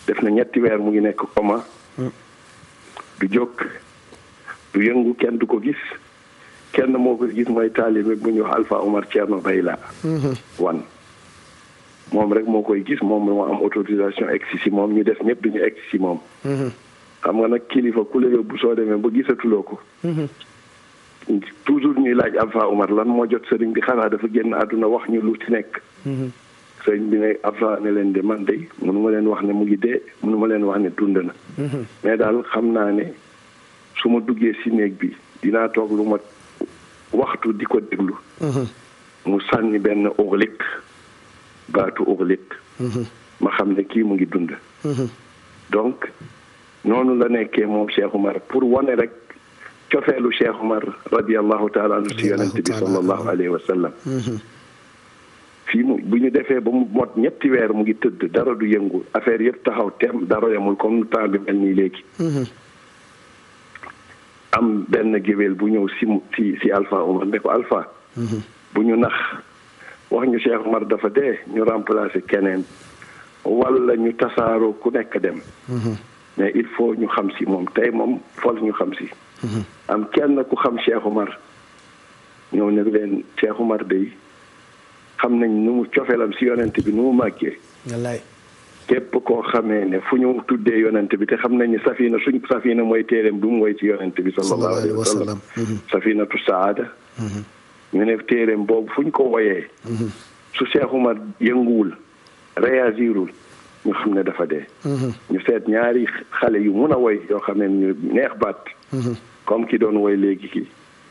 def na ñetti weer mu ngi nekk coma du jóg du yëngu kenn du ko gis kenn moo ko gis mooy taalibe bu ñuy wax Alpha Omar Thierno Bayla wan moom rek moo koy gis moom moo am autorisation egsi si moom ñu def ñëpp duñu egsi si moom xam nga nag kilifa ku la yóbbu soo demee ba gisatuloo ko toujours ñuy laaj Alpha Omar lan moo jot sëriñ bi xanaa dafa génn àdduna wax ñu lu ci nekk sëriñ bi ne Alpha ne leen de man de mënu ma leen wax ne mu ngi dee mënu ma leen wax ne dund na mais daal xam naa ne su ma duggee si néeg bi dinaa toog lu ma waxtu di ko déglu mu sànni benn oxlik baatu oxlik ma xam ne kii mu ngi dund donc noonu la nekkee moom Cheikh Umar pour wane rek cofeelu Cheikh Umar radiallahu taala anhu si yonent bi sallallahu alayhi wa sallam fii mu bu ñu defee ba mu mot ñetti weer mu ngi tëdd dara du yëngu affaire yëpp taxaw tem dara yamul comme temps bi mel nii léegi am benn géwél bu ñëw si si si Alpha Omar ne ko Alpha bu ñu nax wax ñu Cheikh Omar dafa dee ñu remplacer keneen wala ñu tasaaroo ku nekk dem mais il faut ñu xam si moom tey moom fol ñu xam si am kenn ku xam Cheikh Omar ñëw ne leen Cheikh Omar day xam nañ nu mu cofeelam si yonent bi nu mu màggee wallaay képp koo xamee ne fu ñu tuddee yonent bi te xam nañ ni safina suñ safina mooy téeréem du mu woy ci yonent bi sallallahu alayhi wa sallam safinatu saada ñu ne téeréem boobu fu ñu ko woyee su Cheikh Umar yënguwul réagirul ñu xam ne dafa dee ñu seet ñaari xale yu mun a woy yoo xam ne ñu neex baat comme ki doon woy léegi ki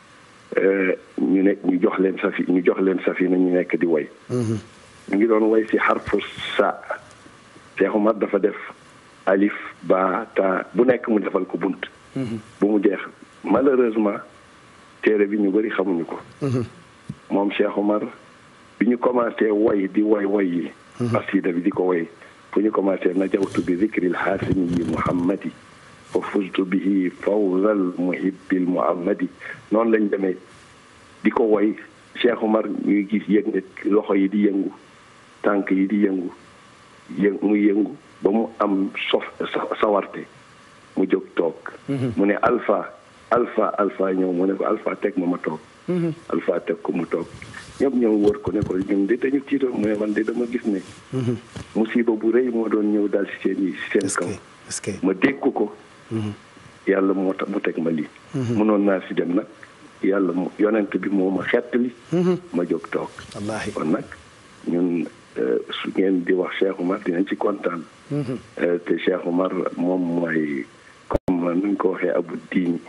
ñu ne ñu jox leen safi ñu jox leen safina ñu nekk di woy ñu ngi doon woy si xarfu sa Cheikh Umar dafa def alif ba ta bu nekk mu defal ko bunt bu mu jeex malheureusement téere bi ñu bëri xamuñu ko moom Cheikh Umar bi ñu commencé woy di woy woy yi asida bi di ko woy fu ñu commencé najawtu bi zikril xaasimiyi muhammadi fa fuztu bihi fawzal muhibbil muhammadi noonu lañ demee di ko woy Cheikh Umar ñuy gis yëg ne loxo yi di yëngu tànk yi di yëngu yë muy yëngu ba mu am sof sawarte mu jóg toog mu ne alpha alpha alpha ñëw mu ne ko alpha teg ma ma toog alpha teg ko mu toog ñëpp ñëw wër ko ne ko ñun de dañu tiitoon mu ne man de dama gis ne musiba bu rëy moo doon ñëw daal si seen yi si seen kaw ma dégg ko yàlla moo tax mu teg ma lii mënoon naa si dem nag yàlla mu yonent bi moo ma xettali ma jóg toog wallaahi kon nag ñun su ngeen di wax Cheikh Umar dinañ ci kontaan te Cheikh Umar moom mooy comme nuñ ko waxee abu diin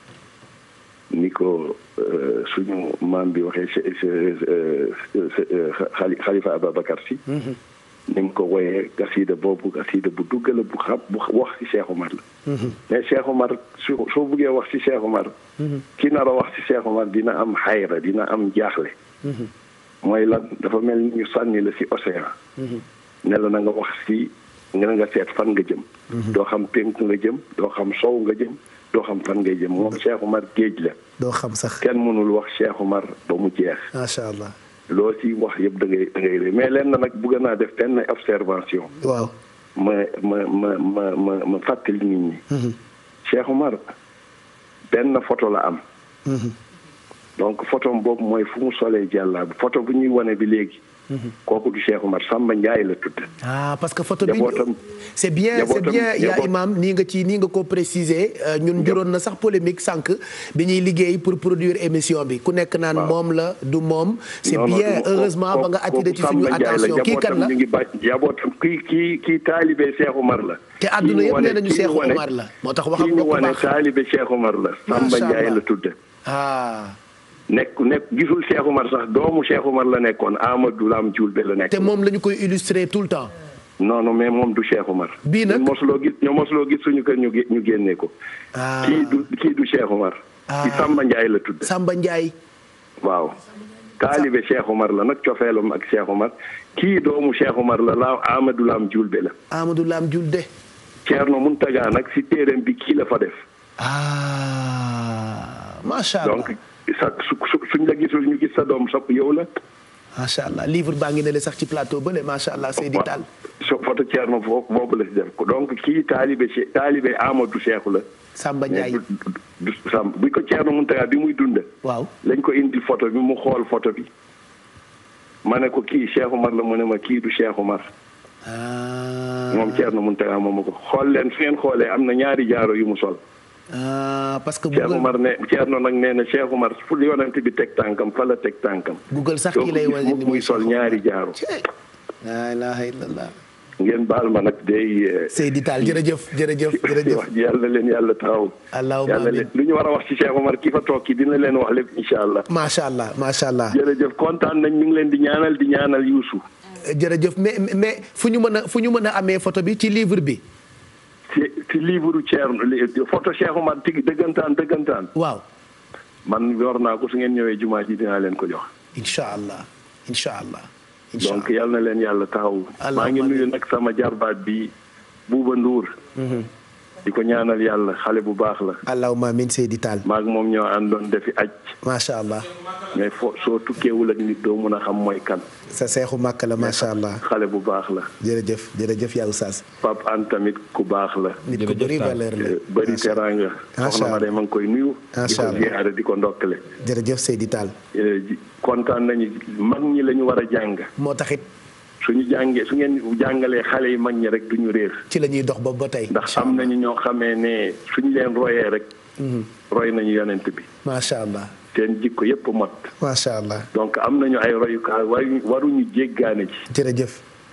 ni ko suñu maam bi waxee xalifa Ababacar si ni mu ko woyee gasida boobu gasida bu duggala bu xam bu wax ci Cheikh Umar la mais Cheikh Umar su soo buggee wax ci Cheikh Umar ki nar a wax ci Cheikh Umar dina am xayra dina am jaaxle mooy lan dafa mel ni ñu sànni la ci océan ne la na nga wax ci nga nga seet fan nga jëm doo xam pénk nga jëm doo xam sow nga jëm doo xam fan ngay jëm moom Cheikh Umar géej la doo xam sax kenn mënul wax Cheikh Umar ba mu jeex macha allah loo ci wax yëpp da ngay da ngay ré mais leen na nag bëgg naa def benn observation waaw ma ma ma ma ma ma fàttali nit ñi Cheikh Umar benn photo la am donc photo boobu mooy fu mu solee jàllaa bi photo bu ñuy wane bi léegi kooku du Cheikh Umar Samba Ndiaye la tudd ah parce que photo bi Njabootam- c'est bien c'est njabootam- bien yaa njaboot- imam nii nga ci nii nga ko préciser euh, ñun juróon na sax polémique sànq bi ñuy liggéey pour produire émission bi ku nekk naan Waaw. moom la du moom c'est Non, non, bien du- heureusement ba kooku- nga attiré ci kooku suñu Samba Ndiaye attention kii kan la njabootam ñu ngi bàyyi njabootam kii kii kii taalibe Cheikh Umar la te àdduna Kii ñu yëpp wane- nee nañu kii ñu Cheikh wane- Omar la moo tax waxam kii nga ñu ko wane baax taalibe Cheikh Umar la Samba Macha Ndiaye Allah. la tudd ah nekk nekk gisul Cheikh Umar sax doomu Cheikh Umar la nekkoon Amadou Lam Dioulbe la nekk te moom la ñu koy illustrer tout le temps non non mais moom du Cheikh Umar Bii nag? ñun mosuloo gis ñoo mosuloo gis suñu kër ñu gé- ñu génnee ko ah kii du kii du Cheikh Umar Ah. ci Samba Ndiaye la tudd Samba Ndiaye waaw taalibe Cheikh Umar la nag cofeelam ak Cheikh Umar kii doomu Cheikh Umar la la Amadou Lam Dioulbe la Amadou Lam Julde Thierno Muntaga nag si téereem bi kii la fa def ah macha allah donc sa su su suñ la gisul ñu gis sa doom sopp yow la macha allah livre baa ngi ne le sax ci plateau bële macha allah Seydi Tall so photo Thierno foofu boobu la si def donc kii taalibe Che taalibe Amadou Cheikhou la. Samba mais Ndiaye du du Sam bi ko Thierno Mountaga bi muy dund. waaw lañ ko indi photo bi mu xool photo bi. ma ne ko kii Cheikh Umar la mu ne ma kii du Cheikh Umar. ah moom Thierno Mountaga moom ma ko xool leen su ngeen xoolee am na ñaari jaaro yu mu sol. ah parce que Cheikh Google Umar ne Thierno nag nee na Cheikh Umar fu yonent bi teg tànkam fa la teg tànkam. Google sax doo kii ko lay gis wane mukk ni muy sol ñaari jaaro. laa ilaha illallah ngeen baal ma nag day. Seydi Tall jërëjëf jërëjëf jërëjëf wax ji yàlla leen yàlla taxaw. allahumma yàlla amin leen lu ñu war a wax ci Cheikh Omar ki fa toog ki dina leen wax lépp incha allah. macha allah macha allah jërëjëf kontaan nañ ñu ngi leen di ñaanal di ñaanal Youssou. jërëjëf mais mais fu ñu mën a fu ñu mën a amee photo bi ci livre bi ci ci livre Thierno li photo Cheikh Omar tig dëggantaan dëggantaan. waaw man yor naa ko su ngeen ñëwee jumaa ji dinaa leen ko jox. incha allah incha allah incha donc allah yal na leen yàlla taxaw. Allahumma maa ngi nuyu amiin. nag sama jarbaat bi Buuba Nduur. di ko ñaanal yàlla xale bu baax la. allahumma amin Seydi Tall maak moom ñoo àndoon defi aj macha allah mais fo soo tukkeewul ak nit doo mun a xam mooy kan. sa seexu màkk la macha allah xale bu baax la. jërëjëf jërëjëf yaa oustaz Pape An tamit ku baax la. nit ku Jërëjëf bëri Tall. valeur la bëri Macha Allah. teraanga. Macha soxna ma Allah. de ma ngi koy nuyu. di Macha ko Allah. ziyaare di ko ndokkale. jërëjëf Seydi Tall Eh, ji- kontaan nañu mag ñi la ñu war a jàng. moo taxit suñu jàngee su ngeen jàngalee xale yi mag ñi rek duñu réer. ci la ñuy dox ba ba tey ndax am nañu ñoo xamee ne suñu leen royee rek. roy nañu yonent bi. macha allah seen jikko yépp mot. macha allah donc am nañu ay royukaay waruñu waruñu jéggaane ci. jërëjëf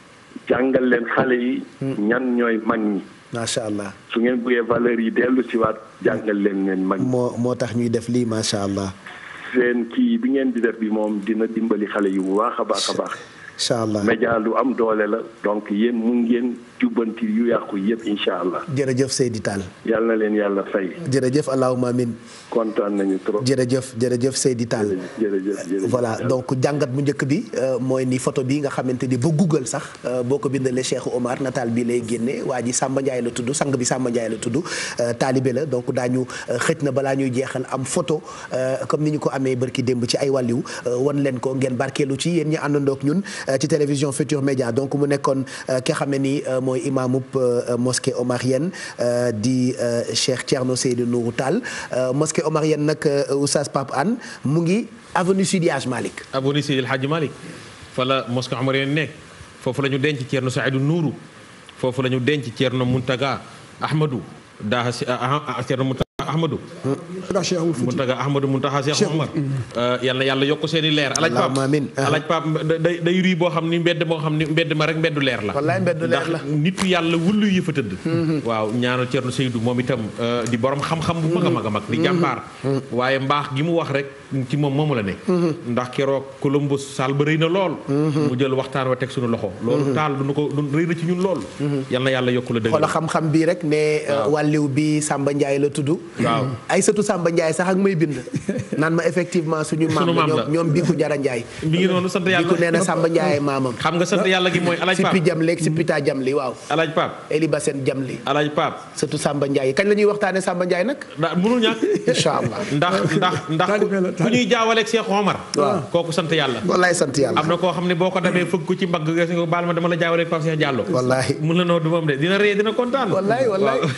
jàngal leen xale yi. ñan ñooy mag ñi. macha allah su ngeen bëggee valeur yi dellu si waat jàngal leen leen mag ñi. moo moo tax ñuy def lii macha allah seen kii bi ngeen di def bi moom dina dimbali xale yi bu baax a baax a baax. incha allah média lu am doole la donc yéen mu ngeen jubbanti yu yàqu yëpp incha allah. jërëjëf Seydi Tall yal na leen yàlla fay. jërëjëf allahumma amin kontaan nañu trop. jërëjëf jërëjëf Seydi Tall jërëjëf jërëjëf. voilà donc jàngat bu njëkk bi euh, mooy ni photo bi nga xamante ni ba Google sax euh, boo ko bindalee Cheikh Omar nataal bi lay génne waa ji Samba Ndiaye la tudd sang bi Samba Ndiaye la tudd euh, taalibe la donc daañu euh, xëj na balaa ñuy jeexal am photo euh, comme ni ñu ko amee barki démb ci ay wàlliw euh, wan leen ko ngeen barkeelu ci yéen ñi àndandoo ak ñun euh, ci télévision Futur Média donc mu nekkoon euh, ki nga xam ne ni euh, mooy imaamub euh, mosquée omarienne euh, di euh, Cheikh Thierno Seydou Nourou Tall euh, mosquée omarienne nag euh, Oustaz Pape Anne mu ngi avenue Sidi Hadj Malick aboni Seydi El Hadji Malick fa la mosquée omarienne nekk foofu la ñu denc Thierno Saïdou Nourou foofu la ñu denc Thierno Mountaga Ahmadou Daha si ah ah Thierno Mountaga Ahmadou. Mountaga Cheikh Oumar Fouti Mountaga Ahmadou Mountaga Cheikh Omar. yal na yàlla yokk seen i leer. alaaj Pape Allahumma amiin. alaaj Pape day day rii boo xam ni mbedd moo xam ni mbedd ma rek mbeddu leer la. wallaay mbeddu leer la. ndax nitu yàlla wullu yi fa tëdd. waaw ñaanal Thierno Seydou moom itam euh, di borom xam-xam bu mag a mag a mag. di jàmbaar. waaye mbaax gi mu wax rek ci moom moomu la ne. ndax keroog Columbus saal ba rëy na lool. mu jël waxtaan wa teg suñu loxo. loolu taal du nu ko du rëy na ci ñun lool. yal na yàlla yokk la dëgg. xoola xam-xam bii rek ne Waaw. wàlliw bi Samba Ndiaye la tudd Waaw. ay sëtu Samba Ndiaye sax ak may bind naan ma effectivement suñu maam Sunu la maam la. ñoom ñoom Biku Jara Ndiaye mi ngi noonu sant yàlla Biku nee na Samba Ndiaye maamam xam nga sant yàlla gi mooy alaaj si pi Pape jam léegi si pita jam li waaw alaaj Pape Eli Bassène jam li alaaj Pape sëtu Samba Ndiaye kañ la ñuy waxtaane Samba Ndiaye nag ndax mënul ñàkk incha allah ndax ndax ndax ku Taalibe la, ku ñuy jaawaleeg Cheikh Omar Waaw. kooku sant yàlla wallaay sant yàlla am na koo xam ne boo ko dabee fëgg ko ci mbagg nga si nga baal ma dama la jaawaleeg Pape Cheikh Diallo Wallaahi. mun la noo du moom de dina ree dina kontaan Wallaahi, wallaahi. Waaw.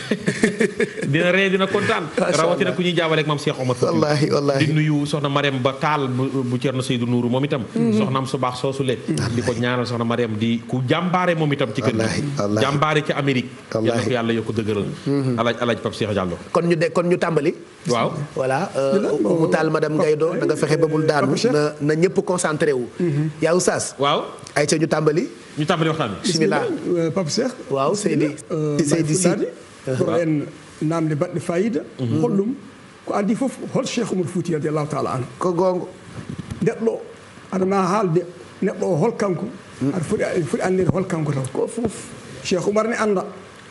dina ree dina kontaan Masha rawatina Allah. ku ñuy jaawaleeg maam Cheikh Omar Fouti. Wallaahi, wallaahi. di nuyu soxna Mariam ba taal bu bu Thierno Seydou Nourou moom itam soxnaam su baax soosule di ko ñaanal soxna Mariam di ku jàmbaare moom itam ci kër Wallaahi, gi wallaahi. jàmbaare ci Amérique yal na Wallaahi. ko yàlla yokk dëgëral alaaj alaaj Pape Cheikh Diallo kon ñu de kon ñu tàmbali waaw voilà mu taal madame Gaydo da nga fexe ba bul daanu Papa Cheikh. na na ñëpp concentré wu yaa oustaz waaw ay ca ñu tàmbali ñu tàmbali waxtaan bi bismillah Euh, Pape Cheikh waaw Seydi Seydi Si fuɗɗade ko en namde baɗɗe fayida hollum ko addi fof hol cheikh oumar fouti radiallahu taala anu ko gongo neɗɗo o aɗa ma haalde neɗɗo o hol kanko aɗa foti aɗa foti andede hol kanko taw ko fof cheikh oumar ne anda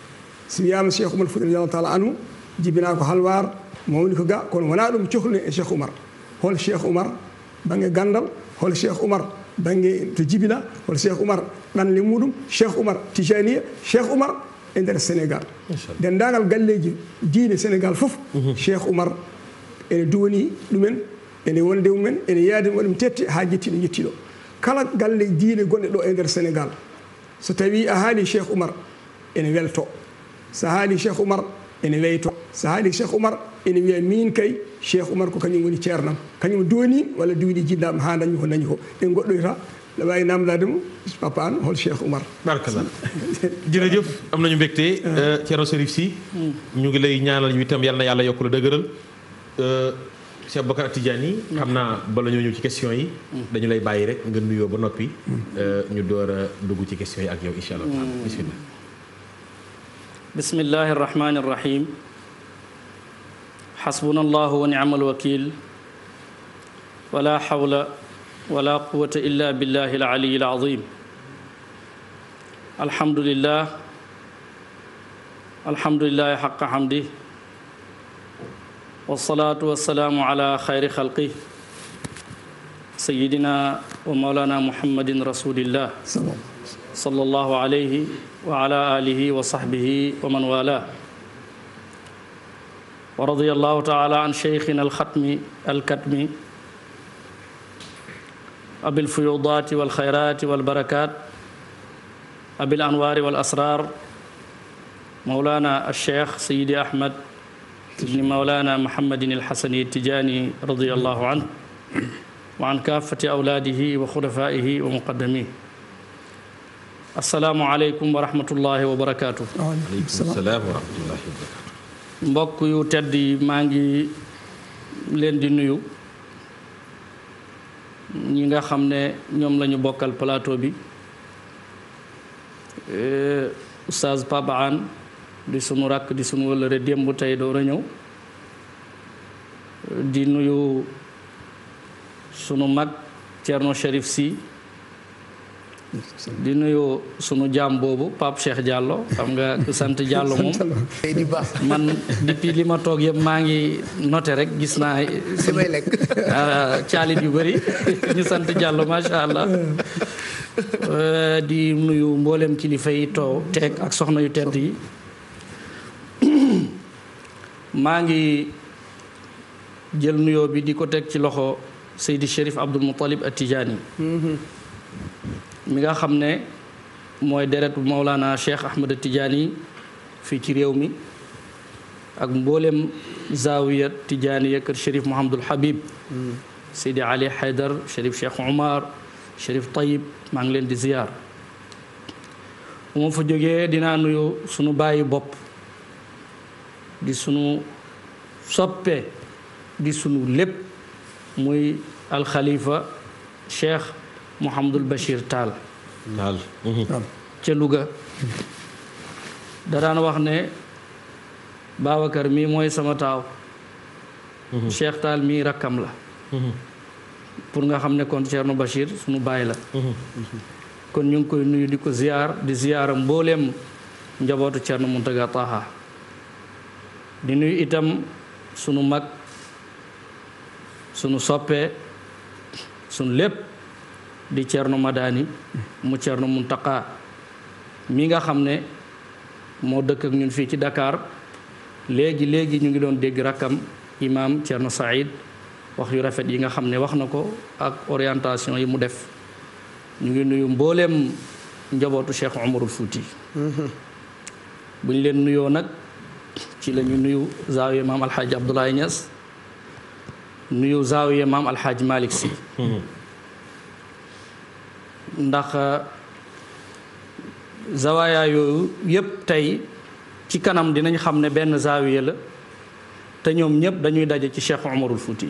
so wiyama cheikh oumar fouti radiallahu taala anu jibina ko halwar mawni ko ga kono wona ɗum cohluno e cheikh oumar hol cheikh oumar banggue gandal hol cheikh oumar banggue to jibina hol cheikh oumar ɗanle muɗum cheikh oumar tijaniya cheikh oumar e nder sénégal dendagal galleji diine sénégal foof cheikh oumar ene duwoni ɗumen ene wonde mumen ene yaadi waɗum tette ha jetti ɗo jetti ɗo kala galle diine gonɗe ɗo e nder sénégal so tawi a haali cheikh oumar ene welto so haali cheikh oumar ene weyto so haali cheikh oumar ene wiya min kay cheikh oumar ko kañum woni ceernam kañum dooni walla duwiɗi jinnama ha dañi ko dañi ko en goɗɗoyta la wawi namdade mo papa an hol cheikh oumar barakallah jërëjëf am nañu mbégte Thierno Chérif Sy ñu ngi lay ñaanal ñu itam yal na yàlla yokk la dëgëral Cheikh Bakar Tidiane yi xam naa bala ñoo ñëw ci question yi dañu lay bàyyi rek nga nuyoo ba noppi ñu door a dugg ci question yi ak yow insha allah bismillah bismillahi arrahmani arrahim xasbuna allahu wa ni'mal wakil wala hawla wala quwwata illa billahi al-ali al-azim alhamdulillah alhamdulillahi haqqa hamdi wassalatu wassalamu ala khayri khalqi sayyidina wa mawlana muhammadin rasulillah sallallahu alayhi wa ala alihi wa sahbihi wa man wala wa radiyallahu ta'ala an shaykhina al-khatmi al-katmi أبي الفيوضات والخيرات والبركات أبي الأنوار والأسرار مولانا الشيخ سيدي أحمد بن مولانا محمد الحسني التجاني رضي الله عنه وعن كافة أولاده وخلفائه ومقدميه السلام عليكم ورحمة الله وبركاته aleykum salaam wa rahmatullahi wa barakatuh mbokk yu tedd yi maa ngi leen di nuyu ñi nga xam ne ñoom la ñu bokkal plateau bi oustaz Pape Hann di sunu rakk di sunu wëllëre démb tey door a ñëw di nuyu sunu mag Thierno Chérif Sy di nuyu sunu jaam boobu Pape Cheikh Diallo xam nga ku sant Diallo moom di baax man depuis li ma toog yëpp maa ngi noté rek gis naa li may lekk caalit yu bëri ñu sant Diallo macha allah di nuyu mboolem kilifa yi too teeg ak soxna yu tedd yi maa ngi jël nuyoo bi di ko teg ci loxo Seydi Chérif Abdoul Moutalib At-Tijaani mi nga xam ne mooy deretu Maulana Cheikh Ahmed At-Tijaani fii ci réew mi ak mboolem zawiya Tijaaniya kër Chérif Mouhamadul Habib Seydi Ali Haydar Chérif Cheikh Omar Chérif Tayib maa ngi leen di ziyaar bu ma fa jógee dinaa nuyu sunu bàyyi bopp di sunu soppe di sunu lépp muy alxalifa Cheikh Mouhamadul Bachir Tall naal ca Louga da daan wax ne Babacar mii mooy sama taaw Cheikh Tall mii rakkam la pour nga xam ne kon Thierno Bachir sunu baay la kon ñu ngi koy nuyu di ko ziyaar di ziyaara mbooleem njabootu Thierno Mountaga Taha di nuyu itam sunu mag sunu soppe sunu lépp di Thierno Madani mu Thierno Mountaga mi nga xam ne moo dëkk ak ñun fii ci Dakar léegi léegi ñu ngi doon dégg rakkam imam Thierno Saïd wax yu rafet yi nga xam ne wax na ko ak orientation yi mu def ñu ngi nuyu mbooleem njabootu Cheikh Omarul Fouti bu ñu leen nuyoo nag ci la ñu nuyu zaawiya maam alxaaji Abdoulaye Niass nuyu zaawiya maam alxaaji Malick Sy ndax zawaaya yooyu yépp tey ci kanam dinañ xam ne benn zaawiya la te ñoom ñëpp dañuy daje ci Cheikh Omarul Fouti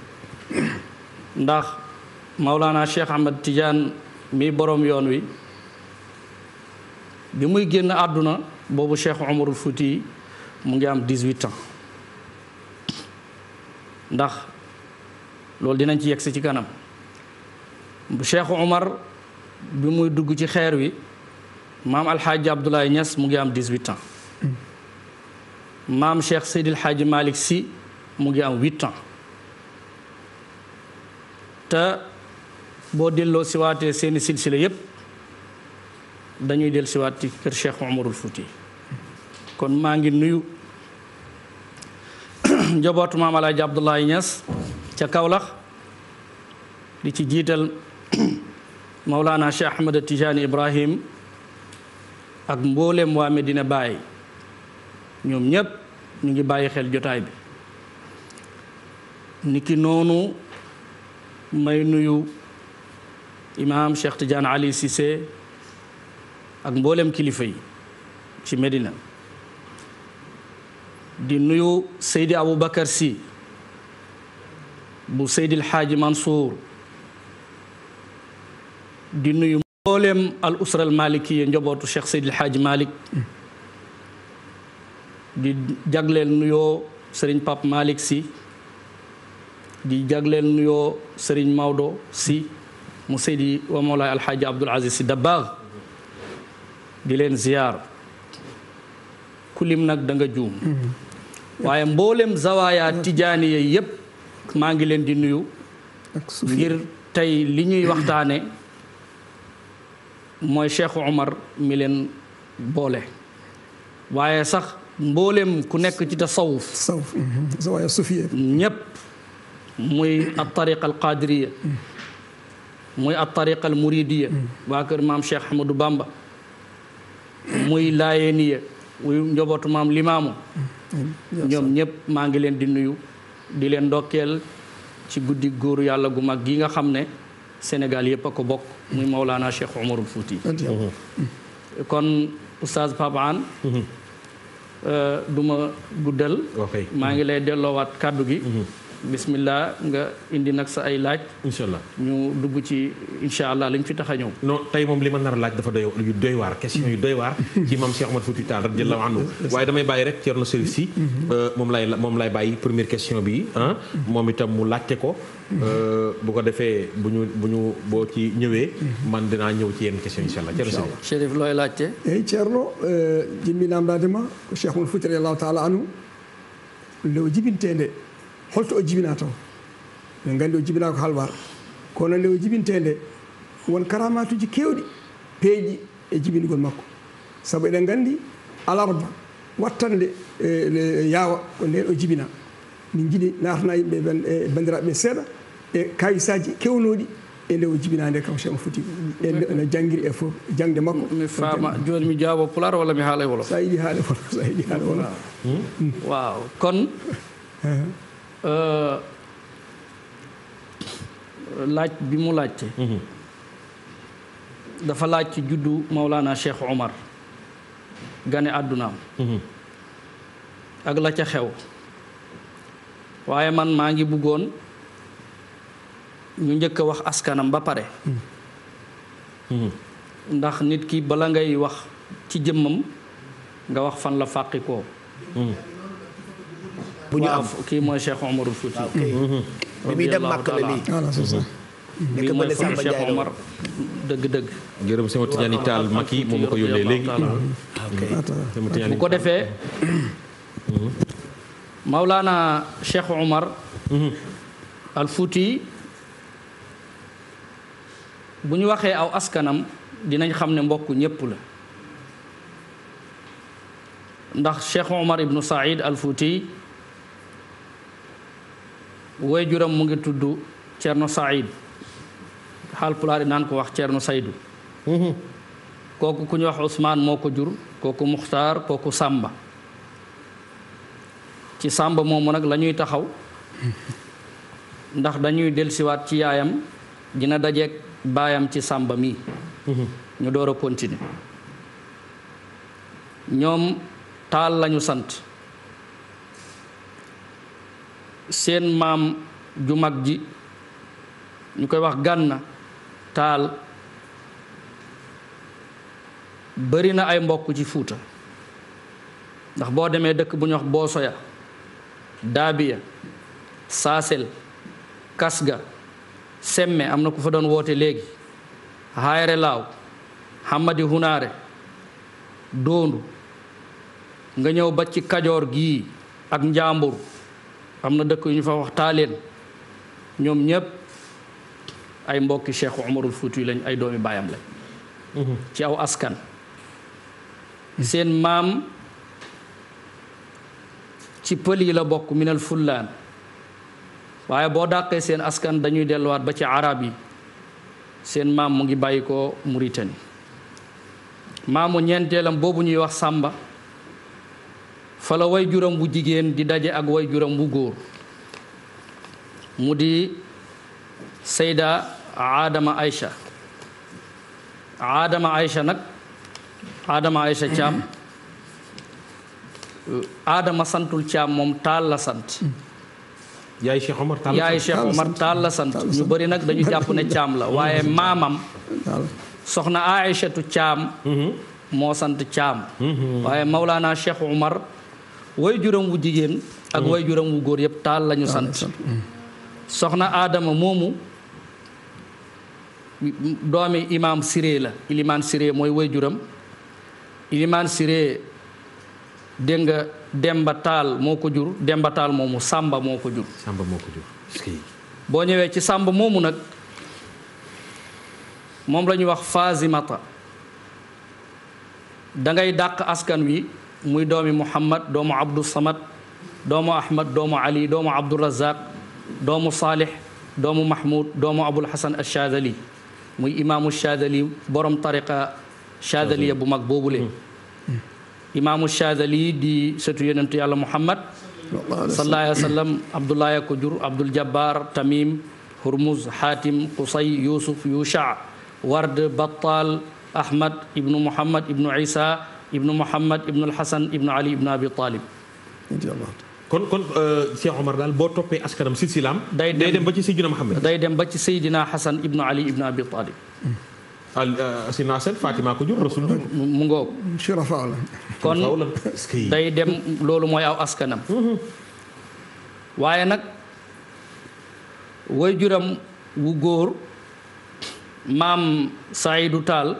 ndax Maulana Cheikh Ahmad Tidiane mi borom yoon wi bi muy génn àdduna boobu Cheikh Omarul Fouti mu ngi am 18 ans ndax loolu dinañ ci yegsi ci kanam Cheikh Omar bi muy dugg ci xeer wi maam Alxaaji Abdoulaye Niass mu ngi am 18 ans maam Cheikh Seydil Hadji Malick Sy mu ngi am 8 ans te boo delloo siwaatee seeni silsila yépp dañuy del siwaat ci kër Cheikh Omarul Fouti kon maa ngi nuyu njabootu maam Alaaji Abdoulaye Niass ca Kaolack di ci jiital Maulana Cheikh Ahmed Tijani Ibrahim ak mbooleem waa Medina Baye ñoom ñépp ñu ngi bàyyi xel jotaay bi niki noonu may nuyu imaam Cheikh Tidiane Ali Cissé ak mbooleem kilifa yi ci Medina di nuyu Seydi Aboubacar Sy bu Seydil Xaaji Mansour di nuyu mbooleem al usra al malikiya njobootu Cheikh Seydil Xaaji Malik di jagleel nuyoo Sëriñ Pape Malick Sy di jagleel nuyoo Sëriñ Maodo Sy mu Seydi wa Mawlaay Alxaaji Abdul Aziz Sy Dabaax di leen ziyaar kulim nag da nga juum waaye mboolem zawaaya tijaaniya yépp maa ngi leen di nuyu ngir tey li ñuy waxtaane mooy Cheikh Omar mi leen boole waaye sax mboolem ku nekk ci tasawuf sawf zawaaya sufiya ñépp muy at tariqa al qadiriya muy at tariqa al muridiya waa kër maam Cheikh Ahmadou Bamba muy laayeniya muy njobootu maam limaamu ñoom ñépp maa ngi leen di nuyu di leen ndokkeel ci guddi góoru yàlla gu mag gi nga xam ne Sénégal yépp a ko bokk muy Maulana Cheikh Omarul Fouti kon oustaz Pape Hann du ma guddal ok maa ngi lay delloowaat kàddu gi bismillah nga indi nag sa ay laaj incha allah ñu dugg ci incha allah liñ fi tax a ñëw non tey moom li ma nar a laaj dafa doy yu doy waar question yu doy waar ci maam Cheikh Omar Fouti Tall radiyallahu anhu waaye damay bàyyi rek Thierno Chérif Sy moom lay moom lay bàyyi première question bi ah moom itam mu laajte ko bu ko defee bu ñu bu ñu boo ci ñëwee man dinaa ñëw ci yenn question incha allah Thierno Chérif Chérif looy laajte eyyi ceerno jimminamdadema ko cheikh mum fouti radiallahu taala anu nde o jibintede holto o jibina taw min gandi o jibina ko halwar kono nde o jibintede won karamatuji kewɗi peeƴi e jibingol makko saabu eɗen gandi alarba wattande e yaawa ko nden o jibina min jiiɗi natana yimɓe ɓen e bandiraɓe ɓe seeɗa e kayisaji kewnoɗi e nde o jibinade kam cheikh mo foti e no jangguiri e fof jangde makko mi faama joni mi jaabo pular walla mi haala e wolof sa yiɗi haale wolof sa yiɗi haale wolof waaw kon laaj bi mu laajte dafa laaj ci juddu Maulana Cheikh Omar gane àddunaam ak la ca xew waaye man maa ngi bëggoon ñu njëkk a wax askanam ba pare ndax nit ki bala ngay wax ci jëmmam nga wax fan la fàqi koo bu ñu am kii mooy Cheikh Omarul Fouti bi muy dem màkk la lii voilà c'est ça bii mooy fan Cheikh Omar dëgg-dëgg gërëm sama Tidiane Tall Maki moom ma ko yónnee léegi sama Tidiane bu ko defee Maulana Cheikh Omar al Fouti bu ñu waxee aw askanam dinañ xam ne mbokk ñépp la ndax Cheikh Omar ibnu Saïd al Fouti woy juram mu ngi tudd Cerno Saïd Haalpulaar yi naan ko wax Cerno Saydu kooku ku ñu wax Ousmane moo ko jur kooku Muxtaar kooku Sàmba ci Sàmba moomu nag la ñuy taxaw ndax dañuy dellusiwaat ci yaayam dina dajeek baayam ci Sàmba mii ñu door a continuer ñoom taal lañu sant seen maam ju mag ji ñu koy wax gànna taal bari na ay mbokk ci fuuta ndax boo demee dëkk bu ñu wax boosoya daabiya saasel kasga semme am na ku fa doon woote léegi hayre laaw hamadi hunaare doondu nga ñëw ba ci kajoor gii ak njaambur am na dëkk yu ñu fa wax taaleen ñoom ñépp ay mbokki Cheikh Umarul Fuuti lañ ay doomi baayam lañ ci aw askan seen maam ci pël yi la bokk minal fullaan waaye boo dàqee seen askan dañuy delluwaat ba ci arab yi seen maam mu ngi bàyyi ko Mauritanie maamu ñeenteelam boobu ñuy wax sàmba fa la way juram bu jigéen di daje ak way juram bu góor mu di sayda aadama aïcha aadama aïcha nag aadama aïcha caam aadama santul caam moom taal la sant yaay Cheikh Omar Tall yaay Cheikh Omar taal la sant ñu bëri nag dañu jàpp ne caam la waaye maamam soxna aïchatu caam moo sant caam waaye Maulana Cheikh Omar way juram wu jigéen ak way juram wu góor yëpp taal lañu sant soxna aadama moomu doomi imaam siré la ilimaan siré mooy way juram ilimaan siré dégg nga demba taal moo ko jur demba taal moomu sàmba moo ko jur Samba moo ko jur boo ñëwee ci sàmba moomu nag moom la ñuy wax Fazimata dangay dàq askan wi muy doomi Muhammad doomu Abdou Samad doomu Ahmad doomu Ali doomu Abdou Razaq doomu Salih doomu Mahmoud doomu Abul Hasan Achadali muy imaamu Chadali borom tariqa Chadaliya bu mag boobule. imaamu Chadali di sëtu yonentu yàlla Muhammad sallallahu alayhi wa sallam Abdoulaye ko jur Abdul Jabbar Tamim Hurmuz Hatim Qusay Yusuf Yusha Ward Battal Ahmad ibnu Muhammad ibnu Isa ibnu Muhammad ibnu Alxasan ibnu Ali ibnu Abi Talib kon kon Cheikh Omar daal boo toppee askanam silsilaam day day dem dem ba ci Seydina Mohamed day dem ba ci Seydina Xasan ibnu Ali ibnu Abi Talib al Sina Sène Fatima ko jur Rasul jur mu ngoog shurafa la kon faw la est-ce que day dem loolu mooy aw askanam waaye nag way juram wu góor maam Saydu Taal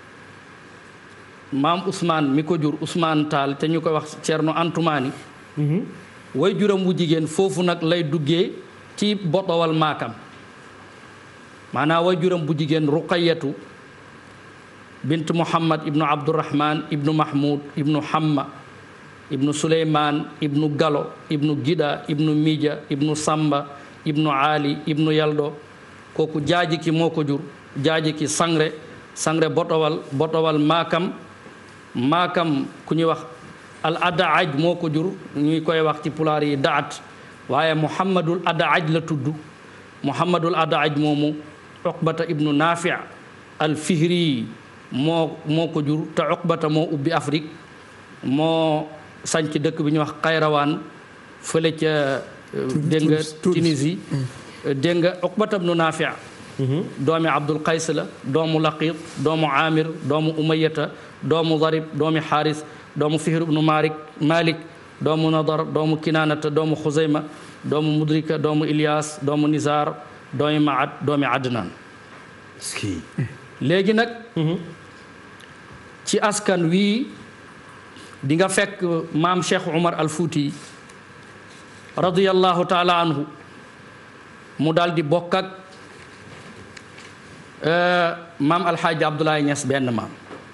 maam Ousmane mi ko jur Ousmane Taal te ñu koy wax Cerno Antumaani way juram wu jigéen foofu nag lay duggee ci botowal maakam maanaam way juram bu jigéen Ruqayatu bint Muhammad ibnu Abdurahman ibnu Mahmoud ibnu Hamma ibnu Suleymaan ibnu Galo ibnu Gida ibnu Mija ibnu Samba ibnu Ali ibnu Yaldo kooku jaaji ki moo ko jur jaaji ki sangre sangre botowal botowal maakam maakam ku ñuy wax al adaaj moo ko jur ñuy koy wax ci pulaar yi daat waaye muhammadul adaaj la tudd muhammadul adaaj moomu uqbata ibnu naafi al fihri moo moo ko jur te uqbata moo ubbi afrique moo sanc dëkk bi ñuy wax xayrawaan fële ca dégg nga Tunisie dégg nga uqbata ibnu naafi doomi abdul qays la doomu laqit doomu amir doomu umayata doomu darib doomi xaaris doomu fihr ibnu malik malik doomu nadar doomu kinaanata doomu xuzayma doomu mudrika doomu ilyas doomu nizar doomi maad doomi adnaan est-ce que léegi nag ci askan wii di nga fekk maam cheikh umar al fuuti radiyallahu taala anhu mu daal di bokk ak maam alxaaji abdoulaye ñas benn maam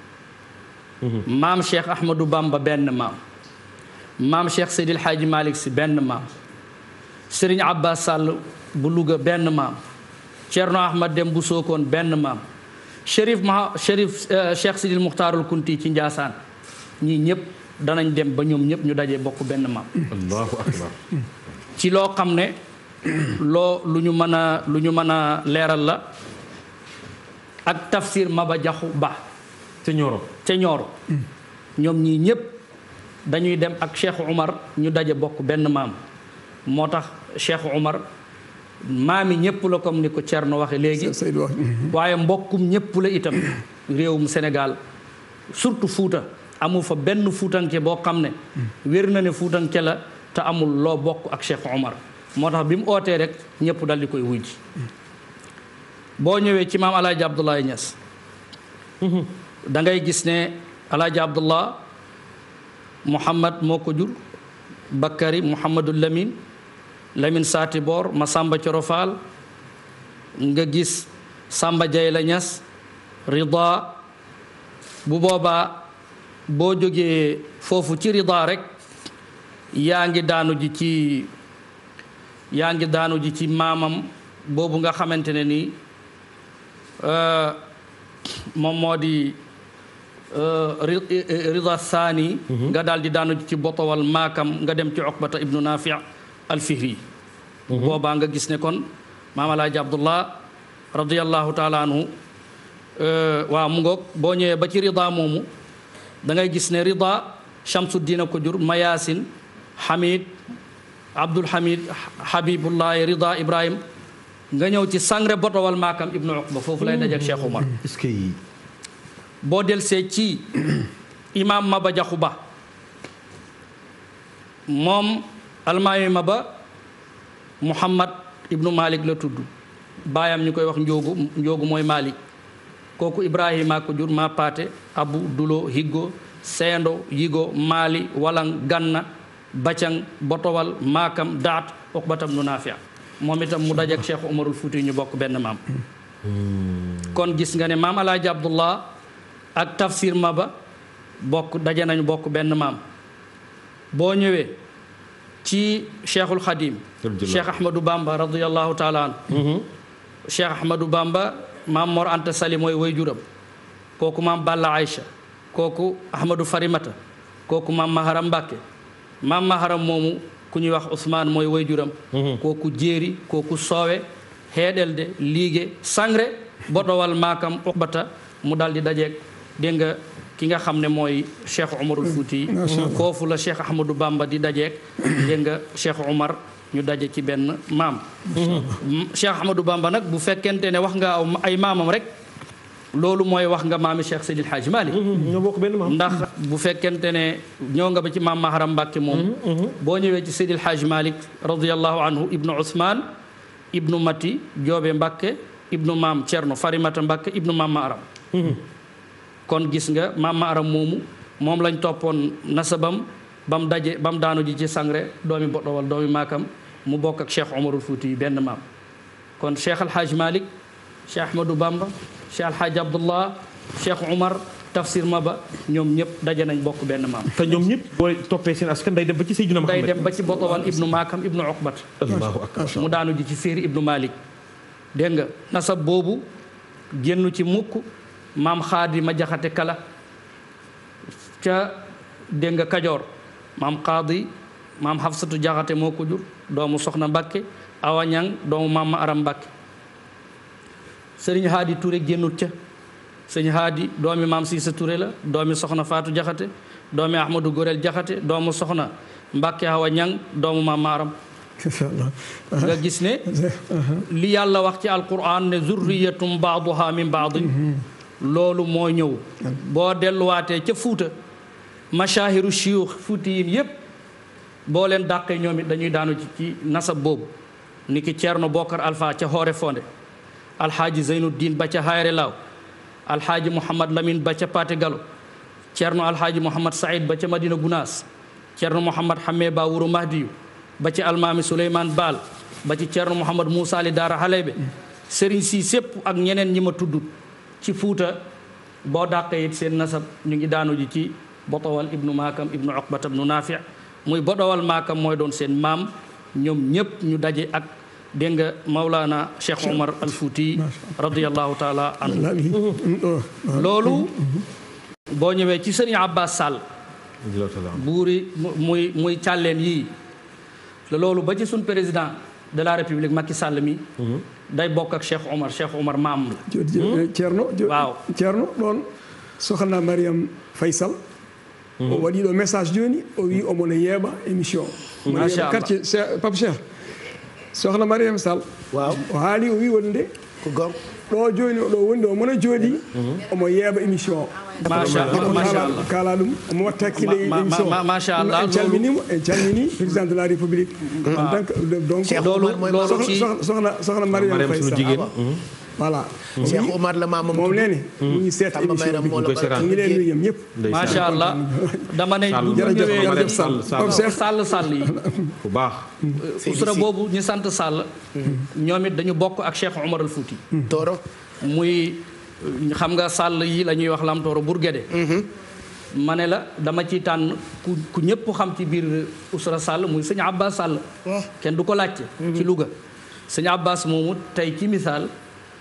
maam cheikh ahmadou bamba benn maam maam cheikh seydil xaaji malik si benn maam sëriñ abbas sàll bu louga benn maam cerno ahmad dem bu sookoon benn maam chérif ma chérif cheikh sidil muxtaarul kunti ci njaasaan ñii ñëpp danañ dem ba ñoom ñëpp ñu dajee bokk benn maam allahu akbar ci loo xam ne loo lu ñu mën a lu ñu mën a leeral la ak tafsir maba jaxu ba ca Ñoro ca ñooro ñoom ñii ñëpp dañuy dem ak cheikh umar ñu daje bokk benn maam moo tax cheikh umar maami ñëpp la comme ni ko Thierno waxe léegi Seydou wax waaye mbokkum ñëpp la itam réewum Sénégal surtout Fuuta amul fa benn fuutanke boo xam ne wér na ne fuutanke la te amul loo bokk ak Cheikh Omar moo tax bi mu ootee rek ñëpp dal di koy wuy ji boo ñëwee ci maam alaaji Abdoulaye Niass da ngay gis ne alaaji Abdullah Muhammad moo ko jur Bakari Muhammadul Lamin Lamin Saati Boor Masamba Corofaal nga gis Samba Jayla Ñas Rida bu boobaa boo jógee foofu ci Rida rek yaa ngi daanu ji ci yaa ngi daanu ji ci maamam boobu nga xamante ne ni moom moo di rida thani nga daal di daanu ci botowal maakam nga dem ci oqbata ibnu nafi alfihri boobaa nga gis ne kon maam alaaji abdullah radiallahu taala anhu waaw mu ngoog boo ñëwee ba ci rida moomu da ngay gis ne rida Shamsuddin ko jur Mayasin Hamid Abdul Hamid Habibullahi Rida Ibrahim nga ñëw ci sangre botowal maakam ibnu Uqba foofu lay dajeek Cheikh Umar est-ce que boo delsee ci imaam Maba Jaxu Ba moom almaami Maba Muhammad ibnu Malik la tudd baayam ñu koy wax njóogu njóogu mooy Malik kooku Ibrahima ko jur ma paate abu dulo higgo seendo yigo maali walang ganna bacang botowal maakam daat uqbatam nu naafia moom itam mu dajek cheikh umarul fuuti ñu bokk benn maam kon gis nga ne maam alaaji abdullah ak tafsir maba bokk daje nañu bokk benn maam boo ñëwee ci cheikhul xadim cheikh ahmadou bamba radiallahu taala an cheikh ahmadou bamba maam mor anta sali mooy way juram kooku maam balla aïcha kooku ahmadou farimata kooku maam maharam mbàkke maam maharam moomu ku ñuy wax ousmane mooy way juram kooku jéeri kooku soowe heeɗelde liige sangre botowal maakam uqbata mu dal di dajeeg dégg nga ki nga xam ne mooy cheikh umarul fouti foofu la cheikh ahmadou bamba di dajeeg dégg nga cheikh umar ñu daje ci benn maam cheikh ahmadou bamba nag bu fekkente ne wax nga aw ay maamam rek loolu mooy wax nga maami cheikh seydil haaji malik ñoo bokk benn maam ndax bu fekkente ne ñëw nga ba ci maam maharam mbàkke moom boo ñëwee ci seydil haaji malik radiallahu anhu ibnu ousmane ibnu mati joobe mbàkke ibnu maam cerno farimata mbàkke ibnu maam maharam kon gis nga maam maharam moomu moom lañ toppoon nasabam ba mu daje ba mu daanu ji ci sangre doomi bodowal doomi maakam mu bokk ak cheikh omarul fouti yi benn maam kon cheikh alhaaj malik cheikh ahmadou bamba cheikh alhaaj abdullah cheikh omar tafsir maba ñoom ñëpp daje nañ bokk benn maam te ñoom ñëpp boo toppee seen askan day dem ba ci Seydina day Muhammad dem ba ci botowal ibnu maakam ibnu oqbat allahu akbar mu daanu ji ci féeri ibnu malik dégg nga nasab boobu génn ci mukk maam xaadi ma jaxate kala ca dégg nga kajoor maam xaadi maam xafsatu jaxate moo ko jur doomu soxna mbàkke awa ñang doomu maam ma aram mbàkke sëriñ haadi Touré génnut ca sëriñ haadi doomi maam siisa Touré la doomi soxna faatu jaxate doomi ahmadou gorel jaxate doomu soxna mbàkke awa ñang doomu maam ma aram incha allah nga gis ne li yàlla wax ci alquran ne zurriyatum baaduha min baadin loolu moo ñëw boo delluwaatee ca fuuta mashahiru shiyuux fuuti yin yépp boo leen dàqee ñoom it dañuy daanu ci ci nasab boobu ni ki Ceerno Bokar Alpha ca Hoore Fonde alxaaji Zeynuddin ba ca Hayre Laaw alxaaji Mouhamad Lamine ba ca Paate Galo Ceerno alxaaji Mouhamad Saïd ba ca Madina Gunaas Ceerno Mouhamad Xamme ba Wuro Mahdiyu ba ci almaami Souleymane Baal ba ci Ceerno Mouhamad Moussa Ali Daara Halebe sëriñ si sépp ak ñeneen ñi ma tuddut ci fuuta boo dàqee it seen nasab ñu ngi daanu ji ci botowal ibnu maakam ibnu oqbata ibnu naafi muy bodowal maakam mooy doon seen maam ñoom ñépp ñu daje ak dégg nga Maulana Cheikh Omar al Fouti radiallahu taala anhu loolu boo ñëwee ci sëriñ Abbas Sall buuri muy muy càlleen yii la loolu ba ci suñ président de la république Macky Sall mi day bokk ak Cheikh Omar Cheikh Omar maam la joni ceerno waaw ceerno ɗon sohna mariame faysal o waɗi ɗo message joni o wi omono yeeɓa émission Machallah. quartier pape cheikh sohna mariame sall waaw o haali o wi wonde ko gor ɗo joni oɗo wonde o mona jooɗi omo yeeɓa émission o machallah machallah kala ɗum omo watta hakkille e Ma- ma- émission ma- machallah, en calminimo en calmini président de la république en tant que donc Cheikh loolu Omar mooy loolu sohna ci sohna- sohna sohna mariame Mariam faye sunu sall jigéen voilà Cheikh Omar la maamam moom tudd. nee ni mu ngi seet Samba émission Mayram bi moo la koy seetaan. mu ngi leen nuyu ñëpp macha allah dama ne bu ñu jërëjëf ñëwee jërëjëf ci Sall Sall. Pape Cheikh sàll sàll yi bu baax usra boobu ñu sant sàll ñoom it dañu bokk ak Cheikh Omar al Fouti Tooro muy xam nga sàll yi la ñuy wax lamtooro Bourguédé ma ne la dama ciy tànn ku ku ñëpp xam ci biir usra sàll muy sëñ Abbas Sall kenn du ko laajte ci Louga sëñ Abbas moomu tey ci misaal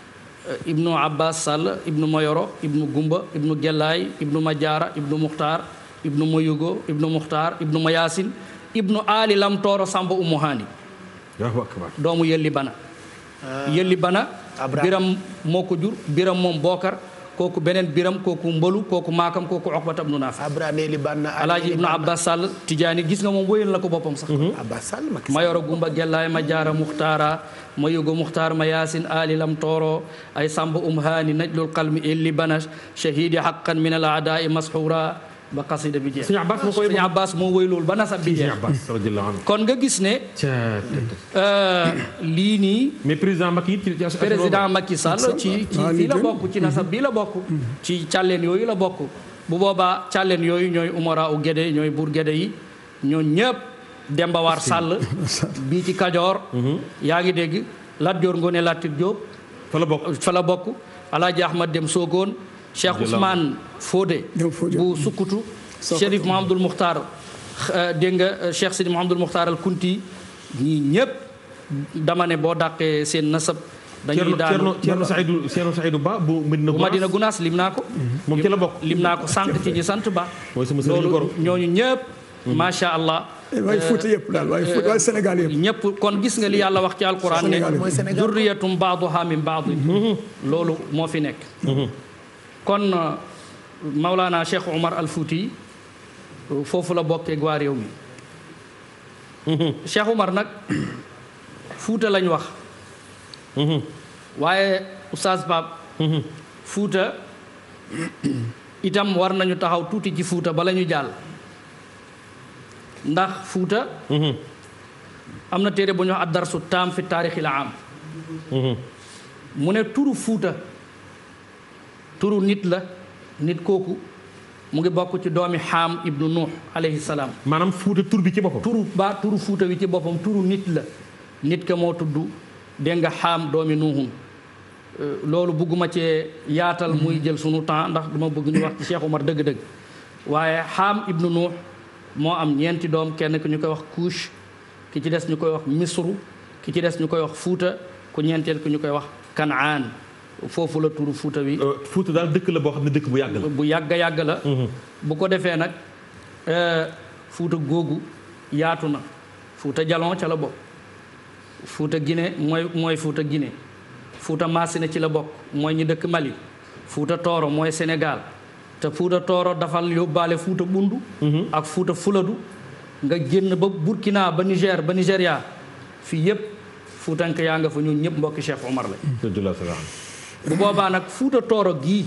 ibnu abbas sall ibnu mayoro ibnu gumba ibnu gellaay ibnu majaara ibnu muxtaar ibnu mayugo ibnu muxtaar ibnu mayasin ibnu ali lam tooro samba umu haani Allahu akbar doomu yelli bana yelli bana Abraham. biram moo ko jur biram moom bookar kooku beneen biram kooku mbalu kooku maakam kooku oqbata ibnu naafi abrane li ban na alaaji ibnu abbas sall tijaani gis nga moom wóyal na ko boppam sax abbas sall Macky Sall. mayoro gumba gellaay ma jaara muxtaara ma yugo muxtaar ma yaasin ali lam tooro ay samba um haani najlul qalmi illi bana shahidi haqqan min al aadaai masxuura ba qasida bi jeex Sëñ Abbas moo koy Sëñ Abbas moo woy loolu ba nasab bi Sëñ jeex Abbas radiyallahu anhu kon nga gis ne Ca- euh, lii nii mais président Macky it ci ci président Macky Sall ci ci waaw, fii li la gën. bokk ci nasab bii la bokk ci càlleen yooyu la bokk bu boobaa càlleen yooyu ñooy umara u gédé ñooy buur gédé yi ñoo ñëpp Demba War Sall bii ci Kajoor yaa ngi dégg Lat Joor Ngoone Latir Jóob fa la bokk fa la bokk Alaaji Ahmad Dem Soogoon Cheikh Ousmane Fodé Dem Fodé. bu Sukkutu Sokoto. Chérif Mahamadul Muxtaar euh, dégg nga euh, Cheikh Sidi Mahamadul Muxtaar al Kunti ñii ñëpp dama ne boo dàqee seen nasab dañuy Cerno daanu Cerno Cerno Saïdou Cerno Saïdou Ba bu Medina bu Gounass Madina Gunaas lim naa ko moom ci la bokk lim naa ko sànq ci ñi sant ba mooy sama sëriñ loolu goro ñooñu ñëpp macha allah waaye Fuuta yëpp daal waaye Fuuta waaye Sénégal yëpp ñëpp kon gis nga li yàlla wax ci alquran ne Sénégal mooy Sénégal durriyatum baaduha min baadi loolu moo fi nekk kon euh, Maulana Cheikh Omar al Fouti euh, foofu la bokkee waa réew mi Cheikh Omar nag Fuuta lañ wax waaye Oustaz Pape Fuuta itam war nañu taxaw tuuti ci Fuuta bala ñu jàll ndax Fuuta am na téere bu ñu wax ad-darsu taam fi taarixil am mu ne turu Fuuta turu nit la nit kooku mu ngi bokk ci doomi Xaam ibnu Nuux alayhi salaam maanaam Fuuta tur bi ci boppam turu ba turu Fuuta wi ci boppam turu nit la nit ka moo tudd dégg nga Xaam doomi Nuuhun Euh, loolu bëgguma cee yaatal muy jël sunu temps ndax dama bëgg ñu wax ci Cheikh Omar dëgg-dëgg waaye Xaam ibnu Nuux moo am ñeenti doom kenn ki ñu koy wax Kuush ki ci des ñu koy wax Misru ki ci des ñu koy wax Fuuta ku ñeenteel ki ñu koy wax Kanaan foofu la turu Fuuta wi Euh, Fuuta daal dëkk la boo xam ne dëkk bu yàgg la bu yàgg yàgg la bu ko defee nag euh, Fuuta googu yaatu na Fuuta Jalon ca la bokk Fuuta Guinée mooy mooy Fuuta Guinée Fuuta Maasina ci la bokk mooy ñi dëkk Mali Fuuta Tooro mooy Sénégal te Fuuta Tooro dafa yóbbaale Fuuta Bundu ak Fuuta Fuladu nga génn ba Burkina ba Niger ba Nigéria fii yépp Fuutank yaa nga fa ñun ñëpp mbokki Cheikh Omar la Radiyallahu ta'ala anhu. bu boobaa nag Fuuta Tooro gii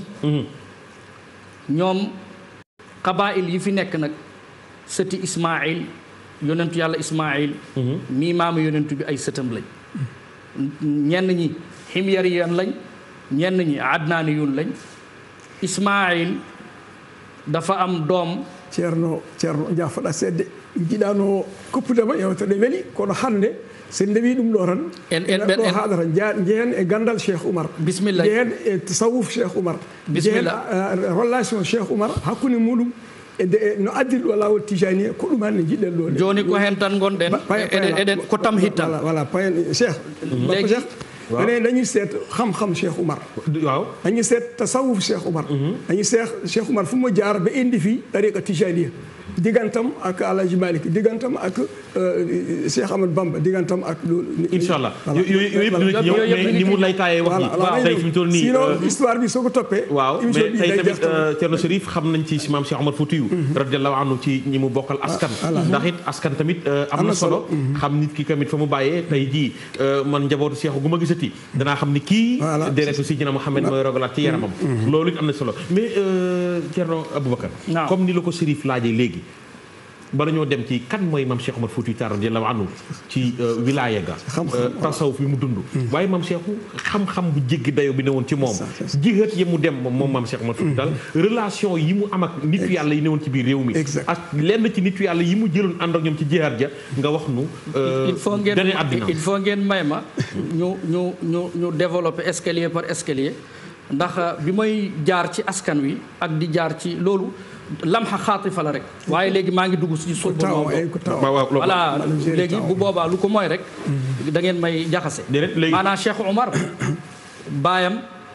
ñoom xabaayil yi fi nekk nag sëti Ismaayil yonentu yàlla Ismaayil mii maamu yonentu bi ay sëtam lañ ñenn ñi ximyariyan lañ ñenn ñi adnaaniyun lañ Ismaayil dafa am doom ceerno ceerno jaafoɗa seedde jiɗano koppudema yewtere weeli kono hannde sen ndewi ɗum ɗo tan En- en- ɗo en- haɗata jehen e gandal cheikh oumar Bismillah. jehen e tasawuf cheikh oumar jehen Bismillah. uh, relation cheikh oumar hakkude muɗum e de- e no addiri ɗo lawol tijani ko ɗum hannde jiɗɗen ɗo nde. joni ko hen tan gonɗen Ba- payen- eɗen eɗen ko tam hittan voilà voilà payen cheikh bappa Léegi- cheikh enen dañuy seet xam-xam cheikh oumar waaw dañuy seet tasawuf cheikh oumar dañuy seet cheikh oumar fu mu jaar ba indi fii tariqa tijaniya diggantam ak alhaji malik diggantam ak euh, cheikh amadou bamba diggantam ak loolu incha allah Voilà. yooyu yooyu yëpp dina ci ñëw Yooyu yëpp mais dina ni mu ci- lay taayee wax voilà ji voilà tey fi mu toll nii sinon euh, histoire bi soo ko toppee waaw émission mais bi tey day tamit jeex tamit. euh, Thierno Chérif xam nañ ci maam Cheikh Omar Foutiyou radiallahu anhu ci ñi mu bokkal askan ndax it askan tamit euh, am na solo xam nit ki tamit fa mu bàyyee tey jii euh, man njabootu Cheikh gu ma gisati danaa xam ni kii Voilà. deretu si jina Mouhamed mooy rogalaat ci yaramam loolu it am na solo mais euh, Thierno Aboubacar Naam. comme ni la ko Chérif laajee léegi bala ñoo dem ci kan mooy maam Cheikh Omar Foutiyou Tall radiyallahu anhu ci euh, wilaaya ga Xam-xam, euh, tasawuf bi mu dund waaye maam Cheikh xam-xam bu jéggi dayo bi newoon ci moom ça, c'est ça. jihaat yi mu dem moom moom maam Cheikh Omar Foutiyou Tall relation yi mu am ak nitu yàlla yi newoon ci biir réew mi Exact. ak lenn ci nitu yàlla yi mu jëloon ànd ak ñoom ci jihaat ja nga wax nu euh, il faut ngeen gane àddina il faut ngeen may ma ñu ñu ñu ñu développer escalier par escalier ndax bi may jaar ci askan wi ak di jaar ci loolu lamxa xaatifa la rek waaye léegi maa ngi dugg ci sulbu taw Maodo ay ko taw waaw waaw loolu- voilà Maanaam gérer léegi taw. bu boobaa lu ko mooy rek da ngeen may jaxase Déedéet, léegi- maanaam Cheikh Omar baayam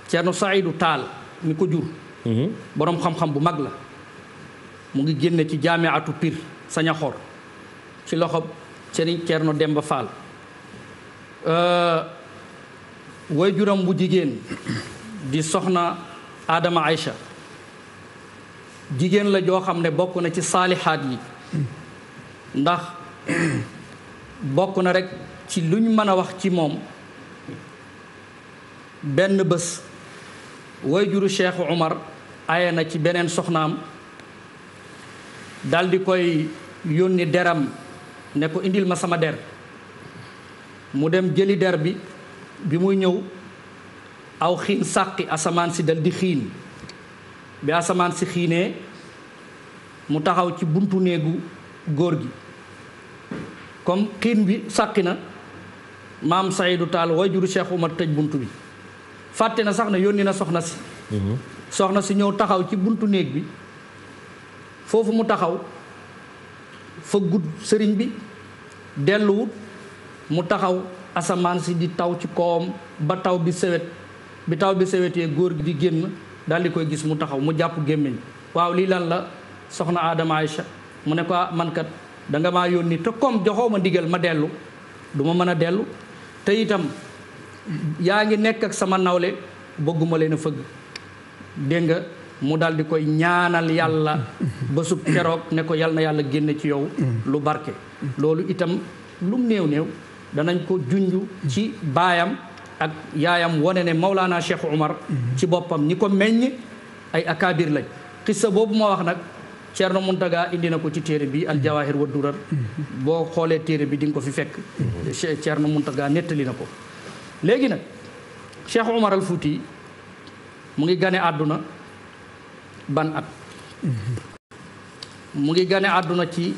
Ceerno Saidu Taal mi ko jur boroom xam-xam bu mag la mu ngi génne ci jaamiatu Pire Sañaxor ci loxo Sëriñ Ceerno Demba Fall way juram bu jigéen di soxna Adama Aïcha jigéen la joo xam ne bokk na ci saalihaat yi ndax bokk na rekk ci lu ñu mën a wax ci moom benn bés way juru Cheikh Umar aye na ci beneen soxnaam daldi koy yónni deram ne ko indil ma sama der mu dem jëli der bi bi muy ñëw aw xiin sàqi asamaan si dal di xiin bi asamaan si xiinee mu taxaw ci buntu néegu góor gi comme xiin bi sàqi na maam Saydu Taal way juru Cheikh Umar tëj buntu bi fàtte na sax ne yónni na soxna si soxna si ñëw taxaw ci buntu néeg bi foofu mu taxaw fa gudd sëriñ bi delluwut mu taxaw asamaan si di taw ci kawam ba taw bi sewet bi taw bi sewetee góor gi di génn daal di koy gis mu taxaw mu jàpp gémmiñ waaw lii lan la soxna Adama Aïcha mu ne ko man kat danga maa yónni te comme joxoo ma ndigal ma dellu du ma mën a dellu te itam yaa ngi nekk ak sama nawle bëgguma leen a fëgg dégg nga mu daal di koy ñaanal yàlla ba sub keroog ne ko yal na yàlla génne ci yow lu barke loolu itam lum néew néew danañ ko junj ci baayam ak yaayam wane ne Maulana Cheikh Umar ci boppam ñi ko meññ ay akaabir lañ xissa boobu ma wax nag Ceerno Muntaga indi na ko ci téere bi al jawahir wa durar boo xoolee téere bi di nga ko fi fekk Ceerno Muntaga nettali na ko léegi nag Cheikh Umar al Fuuti mu ngi gane àdduna ban at mu ngi gane àdduna ci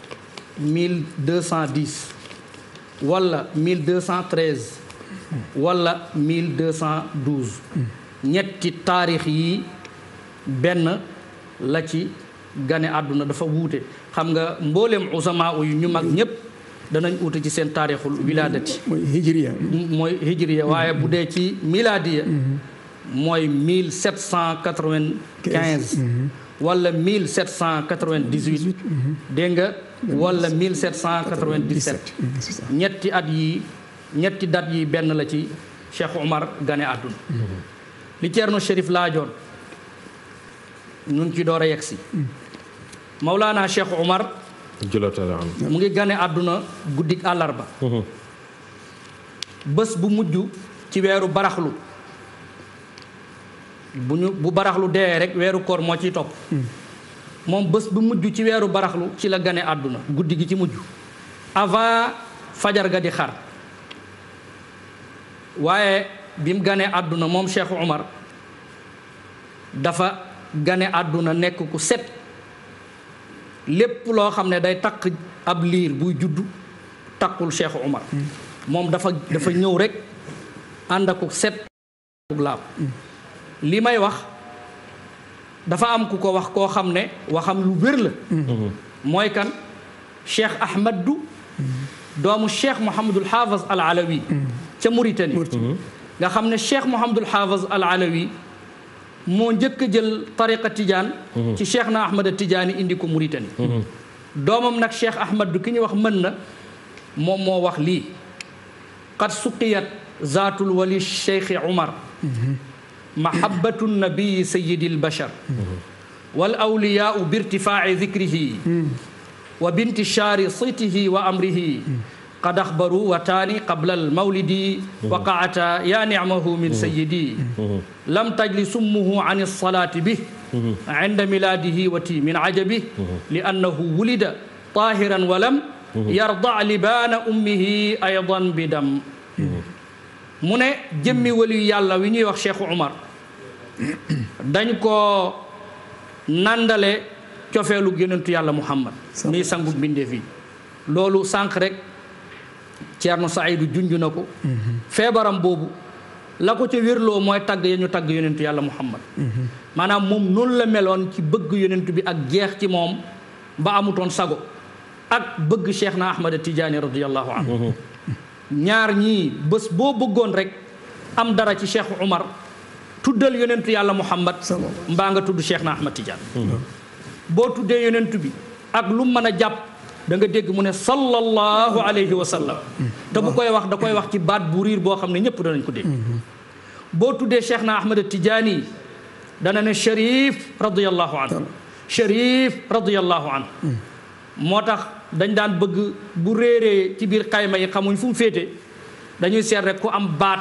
1210 wala 1213 wala 1212 ñetti taarix yi benn la ci gane àdduna dafa wuute xam nga mbooleem usamaa yu ñu mag ñépp danañ uute ci seen taarixul wilaadati mooy hijriya mooy hijriya waaye bu dee ci milaadiya mooy 1795 wala 1798 dégg nga wala 1797 ñetti at yi ñetti dat yi benn la ci Cheikh Omar gane àdduna li Ceerno Chérif laajoon ñun ci door a yegg si Mawlaana Cheikh Omar mu ngi gane àdduna guddik àllarba bés bu mujj ci weeru baraxlu bu ñu bu baraxlu dee rek weeru koor moo ciy topp moom bés bu mujj ci weeru baraxlu ci la gane àdduna guddi gi ci mujj avant fajar ga di xar waaye bi mu ganee àdduna moom Cheikh Omar dafa gane àdduna nekk ku set lépp loo xam ne day takk ab liir buy juddu takkul Cheikh Omar moom dafa dafa ñëw rek ànd ak set laab li may wax dafa am ku ko wax koo xam ne waxam lu wér la mooy kan Cheikh Ahmadu doomu Cheikh Mouhamadul Haafaz al Alawi ca Mauritanie nga xam ne Cheikh Mouhamadul Haafaz al Alawi moo njëkk a jël tariqa Tijaan ci Cheikh na Ahmad Tijaani indi ko Mauritanie doomam nag Cheikh Ahmadu ki ñuy wax mën na moom moo wax lii qad suqiyat zaatul wali Cheikh Umar mahabbatu nabii sayidi albashar wal awliyaau bi irtifaaci dikrihi wa bintishaari sitihi wa amrihi qad axbaru wataani qabla almawlidi waqaata yaa nicmahu min sayidi lam tajli summuhu an alsalaati bih cinda milaadihi wati min cajabi li annahu wulida taahiran walam yardac libaana ummihi aydan bidam mu ne jëmmi waliyu yàlla wi ñuy wax Cheikh Umar dañ ko nandale cofeelu génantu yàlla Muhammad nii sangu mbindeef yi loolu sànq rek Ceerno Saidu junj na ko feebaram boobu la ko ca wérloo mooy tagg ya ñu tagg yonentu yàlla Muhammad maanaam moom noonu la meloon ci bëgg yonentu bi ak jeex ci moom ba amutoon sago ak bëgg Cheikh na Ahmad Tijaani radiyallahu anhu ñaar ñii bés boo bëggoon rek am dara ci Cheikh Umar tuddal yonentu yàlla muhammad mbaa nga tudd cheikh na ahmad tidiane boo tuddee yonentu bi ak lu mën a jàpp da nga dégg mu ne sallallahu alayhi wa sallam te bu koy wax da koy wax ci baat bu riir boo xam ne ñëpp danañ ko dégg boo tuddee cheikh na ahmad tidiane dana ne sharif radiallahu anhu sharif radiallahu anhu moo tax dañ daan bëgg bu réeree ci biir xayma yi xamuñ fu mu féete dañuy seet rek ku am baat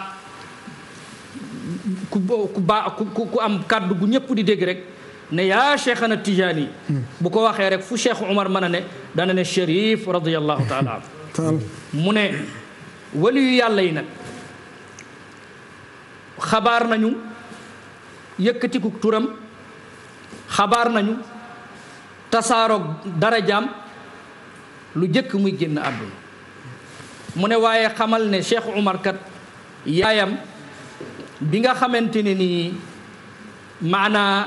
ku ku baa ku ku am kàddu gu ñëpp di dégg rek ne yaa cheikhana tijaani bu ko waxee rek fu cheikh Umar mën a ne dana ne sharif radiallahu taala anhu mu ne waliyu yàlla yi nag xabaar nañu yëkkatiku turam xabaar nañu tasaaroog darajaam lu jëkk muy génn àdduna mu ne waaye xamal ne Cheikh Umar kat yaayam bi nga xamante ne nii maanaa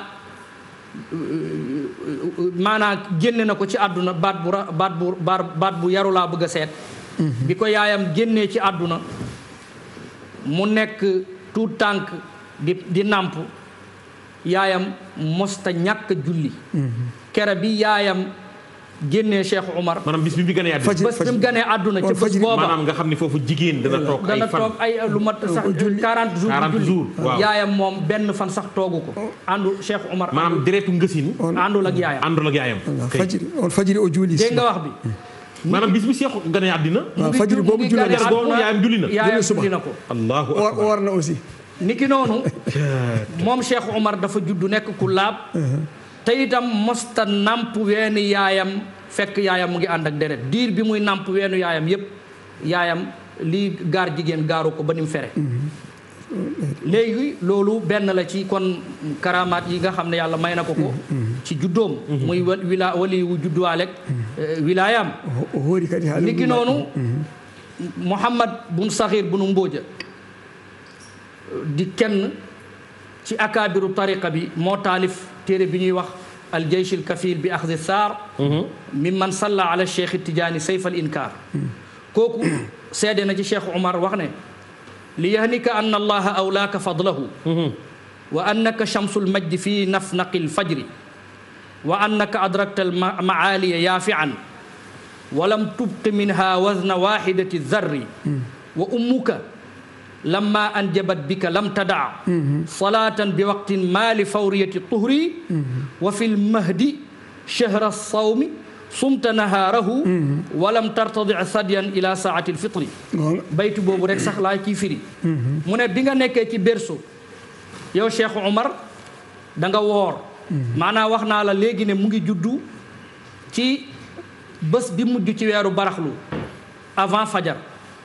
maanaa génne na ko ci àdduna baat bu baat bu baat bu yaru laa bëgg a seet bi ko yaayam génnee ci àdduna mu nekk tuut tànk di di nàmp yaayam mosta ñàkk julli kere bi yaayam génnee Cheikh Umar maanaam bis bi mu gënee àdduna bés bi mu gënee àdduna ca bés booba maanaam nga xam ne foofu jigéen dana toog ay dana fan toog ay lu mat sax 40 jours 40 julli jours, waaw. yaayam moom benn fan sax toogu ko àndu Cheikh Umar maanaam deretu ngësin àndul ak yaayam àndul ak yaayam kay. fajiri on fajiri o juuli dégg nga wax bi maanaam bis bi Cheikh gënee àddina waaw fajiri boobu julli gane fajar googu àdduna, yaayam julli na. yaayam Julli suba. julli na ko allahu woor akbar woor na aussi niki noonu moom Cheikh Umar dafa juddu nekk ku laab te itam mosta namp weenu yaayam fekk yaayam mu ngi ànd ak deret diir bi muy namp weenu yaayam yépp yaayam lii gaar jigéen gaaru ko ba ni mu fere léegi loolu benn la ci kon karamaat yi nga xam ne yàlla may na ko ko ci juddoom muy wa- wila wali wu judduwaaleeg wilaayam o hoori kadi haala niki noonu Muhammad bun Saxiir bunu Mbooja di kenn ci akaabiru tariqa bi moo taalif téere bi ñuy wax aljeysh alkafil bi axdi saar mimman salla ala cheikh tijaani sayf al inkaar kooku seede na ci cheikh Umar wax ne li yahnika an allaha awlaaka fadlahu wa annaka shamsu lmajdi fi nafnaqi lfajri wa annaka adrakta almaaliya yaafian ولم تبق منها وزن واحدة الذر وأمك لما أنجبت بك لم تدع صلاة بوقت ما لفورية الطهر وفي المهد شهر الصوم صمت نهاره ولم ترتضع ثديا إلى ساعة الفطر بيت بوبو رek sax laa ciy firi mu ne bi nga nekkee ci berceau yow Cheikh Omar da nga woor maanaam wax naa la léegi ne mu ngi juddu ci bés bi mujj ci weeru baraxlu avant fajar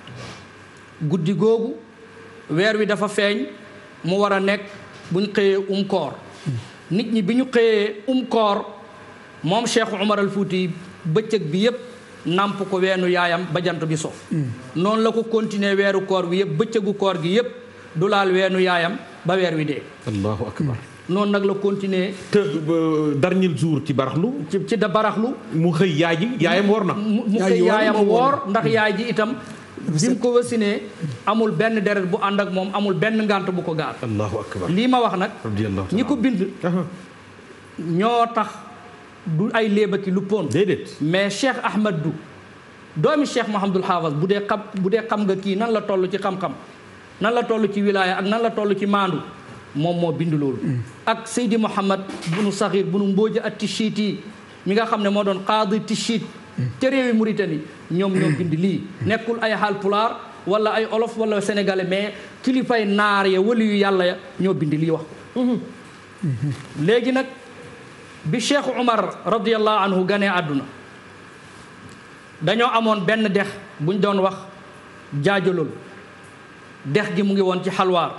guddi googu weer wi dafa feeñ mu war a nekk buñ xëyee um koor nit ñi bi ñu xëyee um koor moom Cheikh Umar al Fuuti bëccëg bi yépp namp ko weenu yaayam ba jant bi so noonu la ko continuer weeru koor bi yépp bëccëgu koor gi yépp du laal weenu yaayam ba weer wi dee allahu akbar noonu nag la continuer te ba dernier jour ci baraxlu ci ci da baraxlu mu xëy yaay ji yaayam woor na mu mu Yaay koy ji woor yaayam moom woor woor ndax yaay ji itam bi mu ko wasinee amul benn deret bu ànd ak moom amul benn ngànt bu ko gaar allahu akbar lii ma wax nag radiyallahu ñi ko bind Aha. ñoo tax du ay léebaki lu poon déedéet mais Cheikh Ahmad du doomi Cheikh Mouhamadul Haafaz bu dee xam bu dee xam nga kii nan la toll ci xam-xam nan la toll ci wilaaya ak nan la toll ci maandu moom moo bind loolu ak Seydi Mouhamad bunu Saxiir bunu Mbooja at Tichit yi mi nga xam ne moo doon qaadi Tichit te réewi Mauritanie ñoom ñoo bind lii nekkul ay Haalpulaar wala ay olof wala sénégalais mais kilifay naar ya wali yu yàlla ya ñoo bind lii wax ko léegi nag bi Cheikh Umar radiyallahu anhu ganee àdduna dañoo amoon benn dex buñ doon wax jaajalool dex gi mu ngi woon ci xalwaar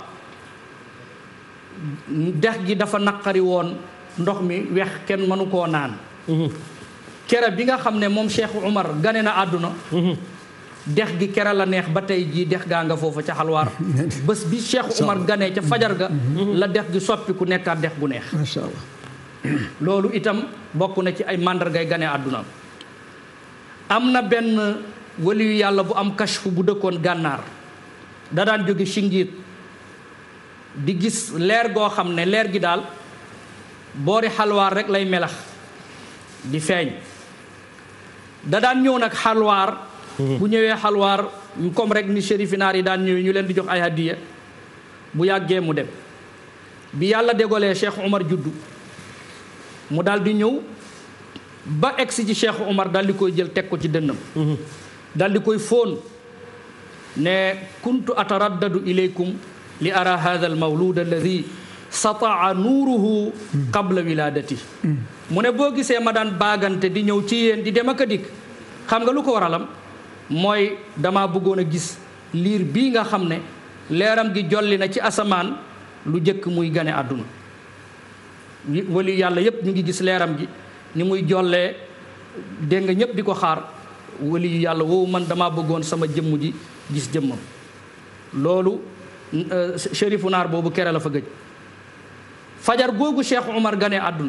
dex gi dafa naqari woon ndox mi wex kenn mënu koo naan kere bi nga xam ne moom Cheikh Umar gane na àdduna dex gi kere la neex ba tey jii dex gaa nga foofa ca xalwaar bés bi Cheikh Umar ganee ca fajar ga la dex gi soppiku nekkaat dex gu neex macha allah loolu itam bokk na ci ay màndargay gane àdduna am na benn waliyu yàlla bu am kashfu bu dëkkoon gànnaar da daan jóge Singiit di gis leer goo xam ne leer gi daal boori xalwaar rek lay melax di feeñ da daan ñëw nag xalwaar bu ñëwee xalwaar comme rek ni shérifi naar yi daan ñëwee ñu leen di jox ay hadiya bu yàggee mu dem bi yàlla dégolee Cheikh Omar juddu mu daal di ñëw ba egsi ci Cheikh Omar daal di koy jël teg ko ci dënnam daal di koy fóon ne kuntu ataraddadu ilaykum li ara hadha al mawlud alladi sataa nuuruhu qabla wiladati mu ne boo gisee ma daan baagante di ñëw ci yéen di dem ak a dikk xam nga lu ko waralam mooy dama bëggoon a gis liir bii nga xam ne leeram gi jolli na ci asamaan lu jëkk muy gane àdduna wali yàlla yépp ñu ngi gis leeram gi ni muy jollee dégg nga ñépp di ko xaar wali yu yàlla woowu man dama bëggoon sama jëmm ji gis jëmmam loolu shérifu naar boobu kere la fa gëj fajar googu cheikh omar gane àdduna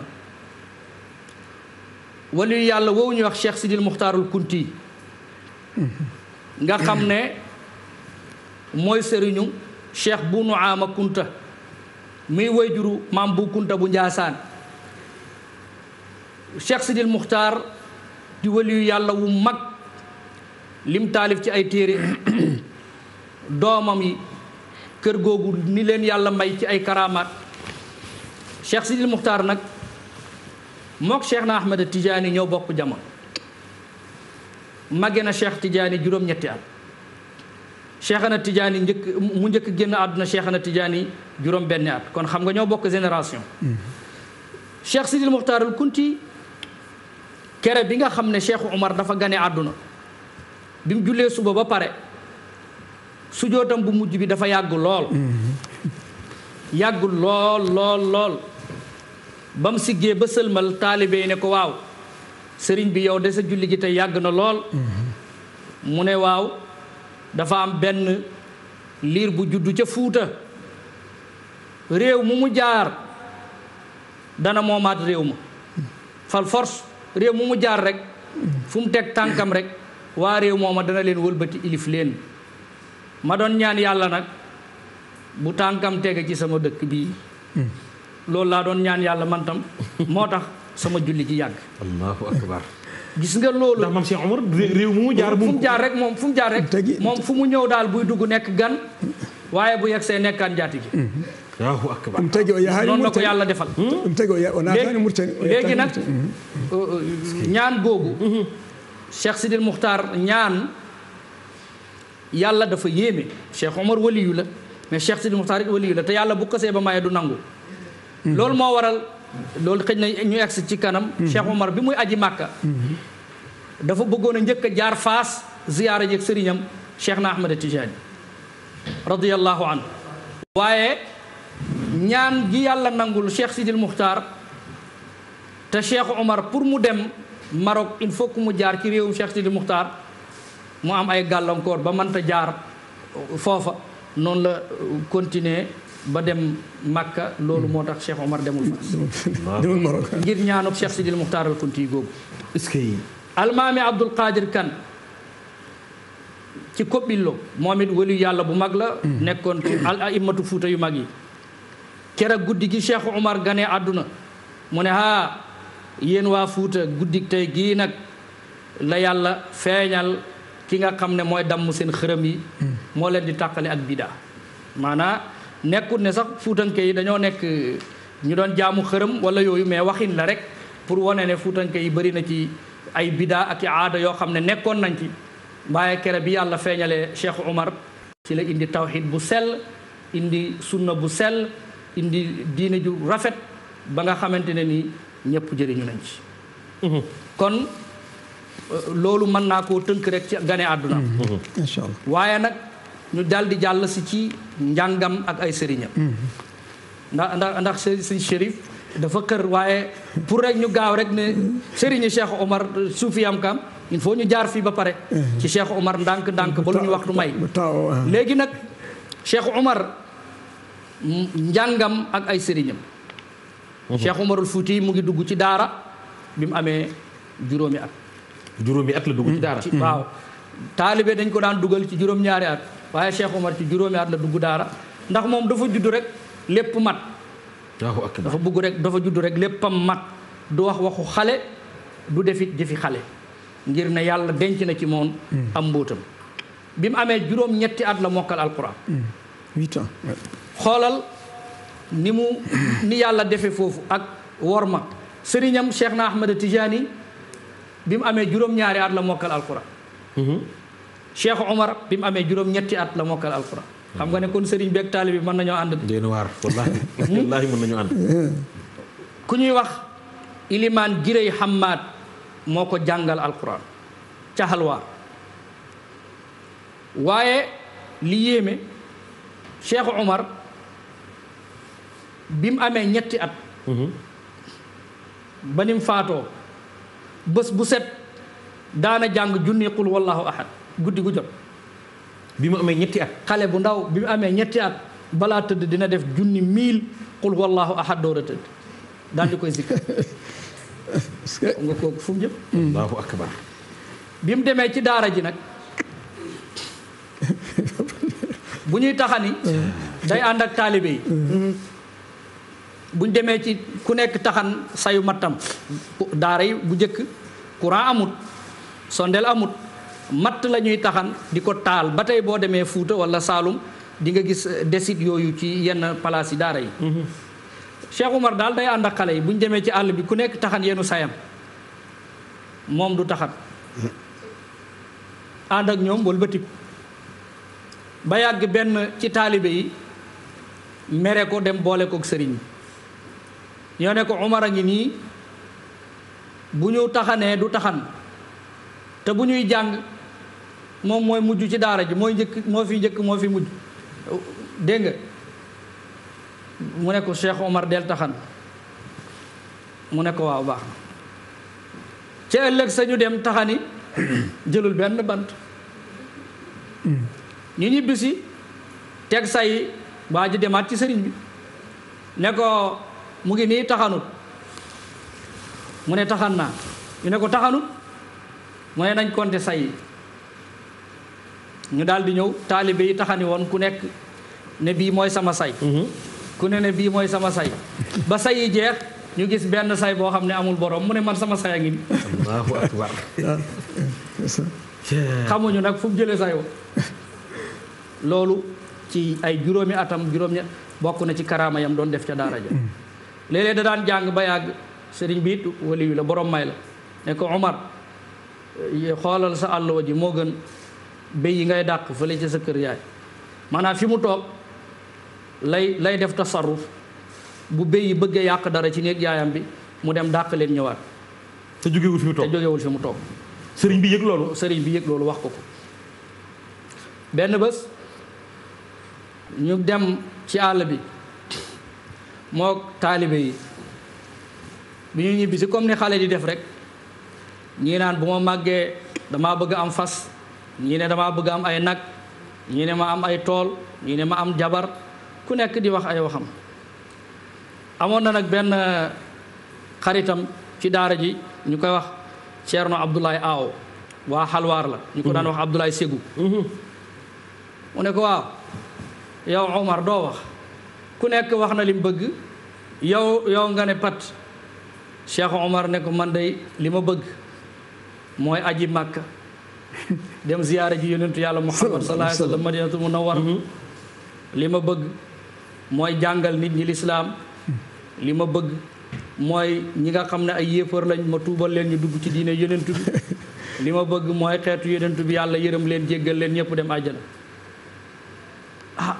wali yu yàlla woowu ñuy wax cheikh sidil muxtaarul kunti nga xam ne mooy sëriñu cheikh bu nu ama kunta muy wayjuru maam bu kunta bu njaasaan cheikh sidil muxtaar di waliyu yàlla wu mag lim taalif ci ay téere doomam yi kër googu ni leen yàlla may ci ay karamaat cheikh sidil muxtaar nag mook cheikh na ahmed tijaani ñoo bokk jamono màgge na cheikh tijaani juróom-ñetti at cheikhana tijaani njëkk mu njëkk génn àdduna cheikhana tijaani juróom benni at kon xam nga ñoo bokk génération cheikh sidil muxtaarul kunti kere bi nga xam ne cheikh umar dafa gane àdduna bi mu jullee suba ba pare sujootam bu mujj bi dafa yàgg lool yàgg lool lool lool ba mu siggee ba sëlmal taalibe yi ne ko waaw sëriñ bi yow de sa julli gi te yàgg na lool mu ne waaw dafa am benn liir bu juddu ca fuuta réew mu mu jaar dana moomaat réew ma fal force réew mu mu jaar rek fu mu teg tànkam rek waa réew mooma dana leen wëlbati ilif leen ma doon ñaan yàlla nag bu tànkam tege ci sama dëkk bii loolu laa doon ñaan yàlla man tam moo tax sama julli ji yàgg allahu akbar gis nga loolu ndax maam Cheikh Omar réew mu mu jaar fu mu jaar rek moom fu mu jaar rek Tegi- moom fu mu ñëw daal buy dugg nekk gan waaye bu yegsee nekkaan njaati gi allahu akbar ɗum tagi o yahaani noonu la ko murtani yàlla defal ɗum tagi o ya- o naataani murtani o léegi yettaani nag Mauritanie. euh, euh, ñaan googu Cheikh Sidil Muxtaar ñaan yàlla dafa yéeme Cheikh Omar waliyu la mais Cheikh Sidil Muxtaar it waliyu la te yàlla bu kasee ba maye du nangu loolu moo waral loolu xëj na ñu egsi ci kanam Cheikh Omar bi muy aji màkka dafa bëggoon a njëkk a jaar faas ziyaara jeeg sëriñam Cheikh na Ahmad Tijaani radiyallahu anhu waaye ñaan gi yàlla nangul Cheikh Sidil Muxtaar te Cheikh Omar pour mu dem Maroc il faut que mu jaar ci réewum Cheikh Sidil Muxtaar mu am ay gàllankoor ba mënta jaar foofa noonu la continuer ba dem Makka loolu moo tax Cheikh Omar demul fa demul Maroc ngir ñaanuk Cheikh Sidil Muxtaar al Kunti googu est-ce que almaami Abdul Qadir Kan ci Kobillo moom it waliyu yàlla bu mag la nekkoon ci al aimatu fuuta yu mag yi keroog guddi gi Cheikh Omar gane àdduna mu ne haa yéen waa fuuta guddi tey gii nag la yàlla feeñal ki nga xam ne mooy damm seen xërëm yi moo leen di tàqale ak bidaa maanaa nekkut ne sax fuutanke yi dañoo nekk ñu doon jaamu xërëm wala yooyu mais waxin la rek pour wane ne fuutanke yi bëri na ci ay bidaa ak i aada yoo xam ne nekkoon nañ ci waaye kere bi yàlla feeñalee Cheikh Omar ci la indi tawxid bu sell indi sunna bu sell indi diine ju rafet ba nga xamante ne ni ñëpp jëriñu nañ ci kon euh, loolu mën naa koo tënk rek ci gane àdduna incha allah waaye nag ñu dal di jàll si ci njàngam ak ay sëriñam ndax ndax ndax së- sëñ Chérif dafa kër waaye pour rek ñu gaaw rek ne sëriñu Cheikh Omar suufiyam kam il faut ñu jaar fii ba pare ci Cheikh Omar ndànk ndànk ba lu ñu waxtu may bu taw ah. léegi nag Cheikh Omar m- njàngam ak ay sëriñam Cheikh Omarul Fuuti mu ngi dugg ci daara bi mu amee juróomi at juróomi at la dugg ci daara ci waaw taalibe dañ ko daan dugal ci juróom-ñaari at waaye Cheikh Omar ci juróomi at la dugg daara ndax moom dafa judd rek lépp mat Allahu akbar dafa bugg rek dafa judd rek léppam mat du wax waxu xale du defit jëfi xale ngir ne yàlla denc na ci moom am mbóotam bi mu amee juróom ñetti at la mokkal alquran huit ans ouais. xoolal ni mu ni yàlla defe foofu ak worma sëriñam Cheikh na Ahmed Tijani bi mu amee juróom-ñaari at la mokkal alquran Cheikh Omar bi mu amee juróom-ñetti at la mokkal alquran xam nga ne kon sëriñ beeg taalibe bi mën nañoo ànd déen waar wallaahi wallaahi mën nañu ànd ku ñuy wax ilimaan girey Hammaad moo ko jàngal alquran ca halwa waaye li yéeme Cheikh Omar bi mu amee ñetti at ba ni mu faatoo bés bu set daana jàng junni qul wallahu ahad guddi gu jot bi mu amee ñetti at xale bu ndaw bi mu amee ñetti at balaa tëdd dina def junni mille qul wallahu ahad door a tëdd daal di koy zikkar parce que nga kooku fu mu jëm Allahu akbar bi mu demee ci daara ji nag bu ñuy taxani day ànd ak taalibe yi buñ demee ci ku nekk taxan sayu mattam daara yi bu njëkk courant amut sondeel amut matt la ñuy taxan di ko taal ba tey boo demee Fuuta wala Saalum di nga gis desit yooyu ci yenn palaas yi daara yi Cheikh Umar daal day ànd ak xale yi bu ñu demee ci àll bi ku nekk taxan yenu sayam moom du taxan ànd ak ñoom wëlbatiku ba yàgg benn ci taalibe yi mere ko dem boole kook sëriñ bi ñoo ne ko Umar a ngi nii bu ñu taxanee du taxan te bu ñuy jàng moom mooy mujj ci daara ji mooy njëkk moo fi njëkk moo fi mujj dégg nga mu ne ko Cheikh Omar del taxan mu ne ko waaw baax na ci ëllëg sañu dem taxani jëlul benn bant ñu ñibbisi teg say waa ji demaat ci sëriñ bi ne ko mu ngi nii taxanut mu ne taxan naa ñu ne ko taxanut mu ne nañ konte say yi ñu daal di ñëw taalibe yi taxani woon ku nekk ne bii mooy sama say ku ne ne bii mooy sama say ba say yi jeex ñu gis benn say boo xam ne amul borom mu ne man sama say a ngi nii Allahu akbar xamuñu nag fu mu jëlee sayoo loolu ci ay juróomi atam juróom ña bokk na ci karaama yam doon def ca daara ja léeg-léeg da daan jàng ba yàgg sëriñ bi it wali wi la borom may la ne ko Omar xoolal sa àlluwa ji moo gën béy yi ngay dàq fële ca sa kër yaay maanaam fi mu toog lay lay def tasarruf bu béy yi bëggee yàq dara ci néeg yaayam bi mu dem dàq leen ñëwaat te jógewul fi mu te toog jógewul fi mu toog sëriñ bi yëg loolu sëriñ bi yëg loolu wax ko ko benn bés ñu dem ci àll bi moo taalibe yi bi ñu ñibbisi comme ni xale di def rek ñii naan bu ma màggee damaa bëgg am fas ñii ne damaa bëgg am ay nag ñii ne ma am ay tool ñii ne ma am jabar ku nekk di wax ay waxam amoon na nag benn xaritam ci daara ji ñu koy wax Ceerno Abdoulaye Aw waa xalwaar la ñu ko daan wax Abdoulaye Ségou mu ne ko waaw yow Omar doo wax ku nekk wax na li mu bëgg yow yow nga ne pat Cheikh Omar ne ko man day li ma bëgg mooy aji màkka dem ziyaara ji yonentu yàlla Muhammad sallallahu alayhi wa sallam madinatul munawwar li ma bëgg mooy jàngal nit ñi lislaam li ma bëgg mooy ñi nga xam ne ay yéefar lañ ma tuubal leen ñu dugg ci diine yonentu bi li ma bëgg mooy xeetu yonentu bi yàlla yërëm leen jéggal leen ñëpp dem àjjana ah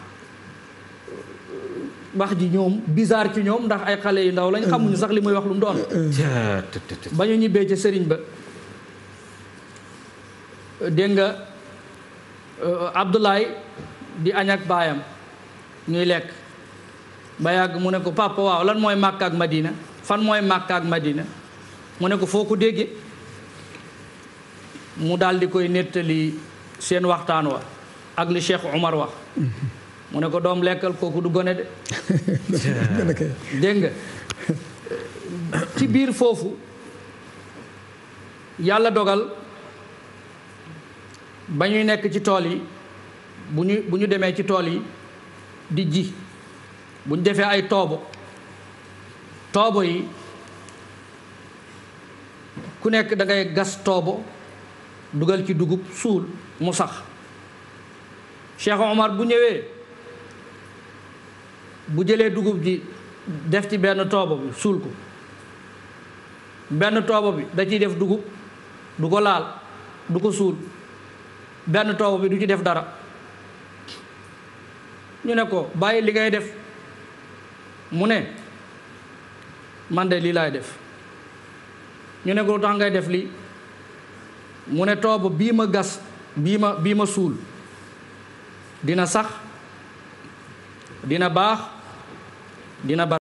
wax ji ñoom bizarre ci ñoom ndax ay xale yu ndaw lañ xamuñu sax li muy wax lu mu doon Caa, tët, tët, tët. ba ñu ñibbee ca sëriñ ba dégg nga euh, Abdoulaye di añ ak baayam ñuy lekk ba yàgg mu ne ko papa waaw lan mooy Màkka ak Madina fan mooy Màkka ak Madina mu ne ko foo ko déggee mu daal di koy nettali seen waxtaan wa ak li Cheikh Omar wax mu ne ko doom lekkal kooku du gone de gën a kay dégg nga ci biir foofu yàlla dogal ba ñuy nekk ci tool yi bu ñu bu ñu demee ci tool yi di ji buñ defee ay toobo toobo yi ku nekk da ngay gas toobo dugal ci dugub suul mu sax Cheikh Omar bu ñëwee bu jëlee dugub ji def ci benn toobo bi suul ko benn toobo bi da ciy def dugub du ko laal du ko suul benn toobo bi du ci def dara ñu ne ko bàyyi li ngay def mu ne man de lii laay def ñu ne ko lu tax ngay def lii mu ne toobo bii ma gas bii ma bii ma suul dina sax dina baax dina bar